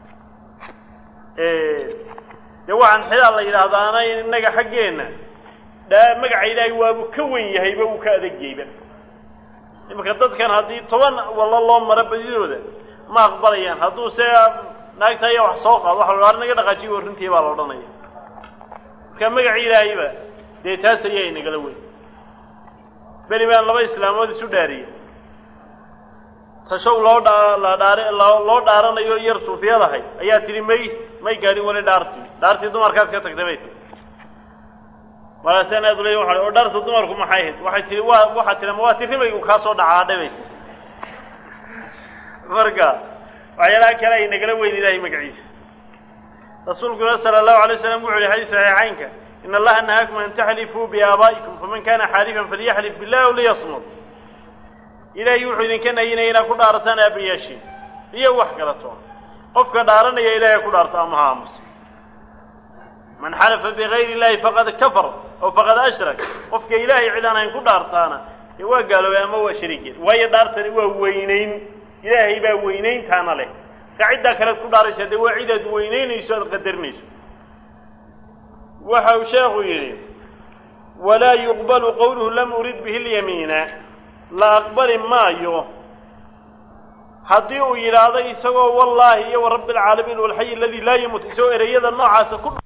dee waxaan xilaa la yidhaahdaana innaga xaggeenna dhaa magaca ilaahay waabuu ka wen yahayba uu ka adegyayba imanka dadkan haddii toban wallo loo maro badidooda ma aqbalayaan hadduu se naagta ayaa wax soo qaado waxa la odhaa naga dhaqaajiy warrintii baa la odhanaya marka magaca ilaahayba dee taas ayaa inagala weyn beri baan laba islaamood isu dhaariye tashow loo dha la dhaar loo dhaaranayo yar suufiyadahay ayaa tidhi may may gaadhin weli dhaartii dhaartii dumarkaad ka tagtay bay tii markaasaan aad uley waa oo dhaarta dumarku maxay ahayd waxay tihi waa waxaa tihi ma waa ti rimaygu kaa soo dhacaadhay bay tii marka waxyaalaha kale ay nagala weyn ilahay magaciisa rasuulkuna sala allahu alay slam wuxu yihi xadiis saxiixaynka in allaha nahaakum an taxlifuu biaabaa'ikum faman kana xaalifan falyaxlif billahi aw liyasmud ilaahay wuxuu idinka nayinaya inaad ku dhaarataan aabayaashiin iyo wax kalato qofka dhaaranaya ilahay ku dhaarto ama ha aamusa man xalafa bigayri illahi faqad kafar aw faqad ashrak qofka ilaahay cid aan ayn ku dhaartaana dee waa gaaloobay ama waa shariikeed waayo dhaartani waa weynayn ilaahay baa weynayntaana leh marka ciddaa kalead ku dhaaraysaa dee waa cid aad weynaynayso aad qadarinayso waxa uu sheekhu yidhi walaa yuqbalu qowluhu lam urid bihi lyamiina la aqbali maayo haddii uu yidhaahdo isagoo wallaahi iyo wa rabbi alcaalamiin walxayi aladii laa yamuut isagoo ereyada noocaasa ku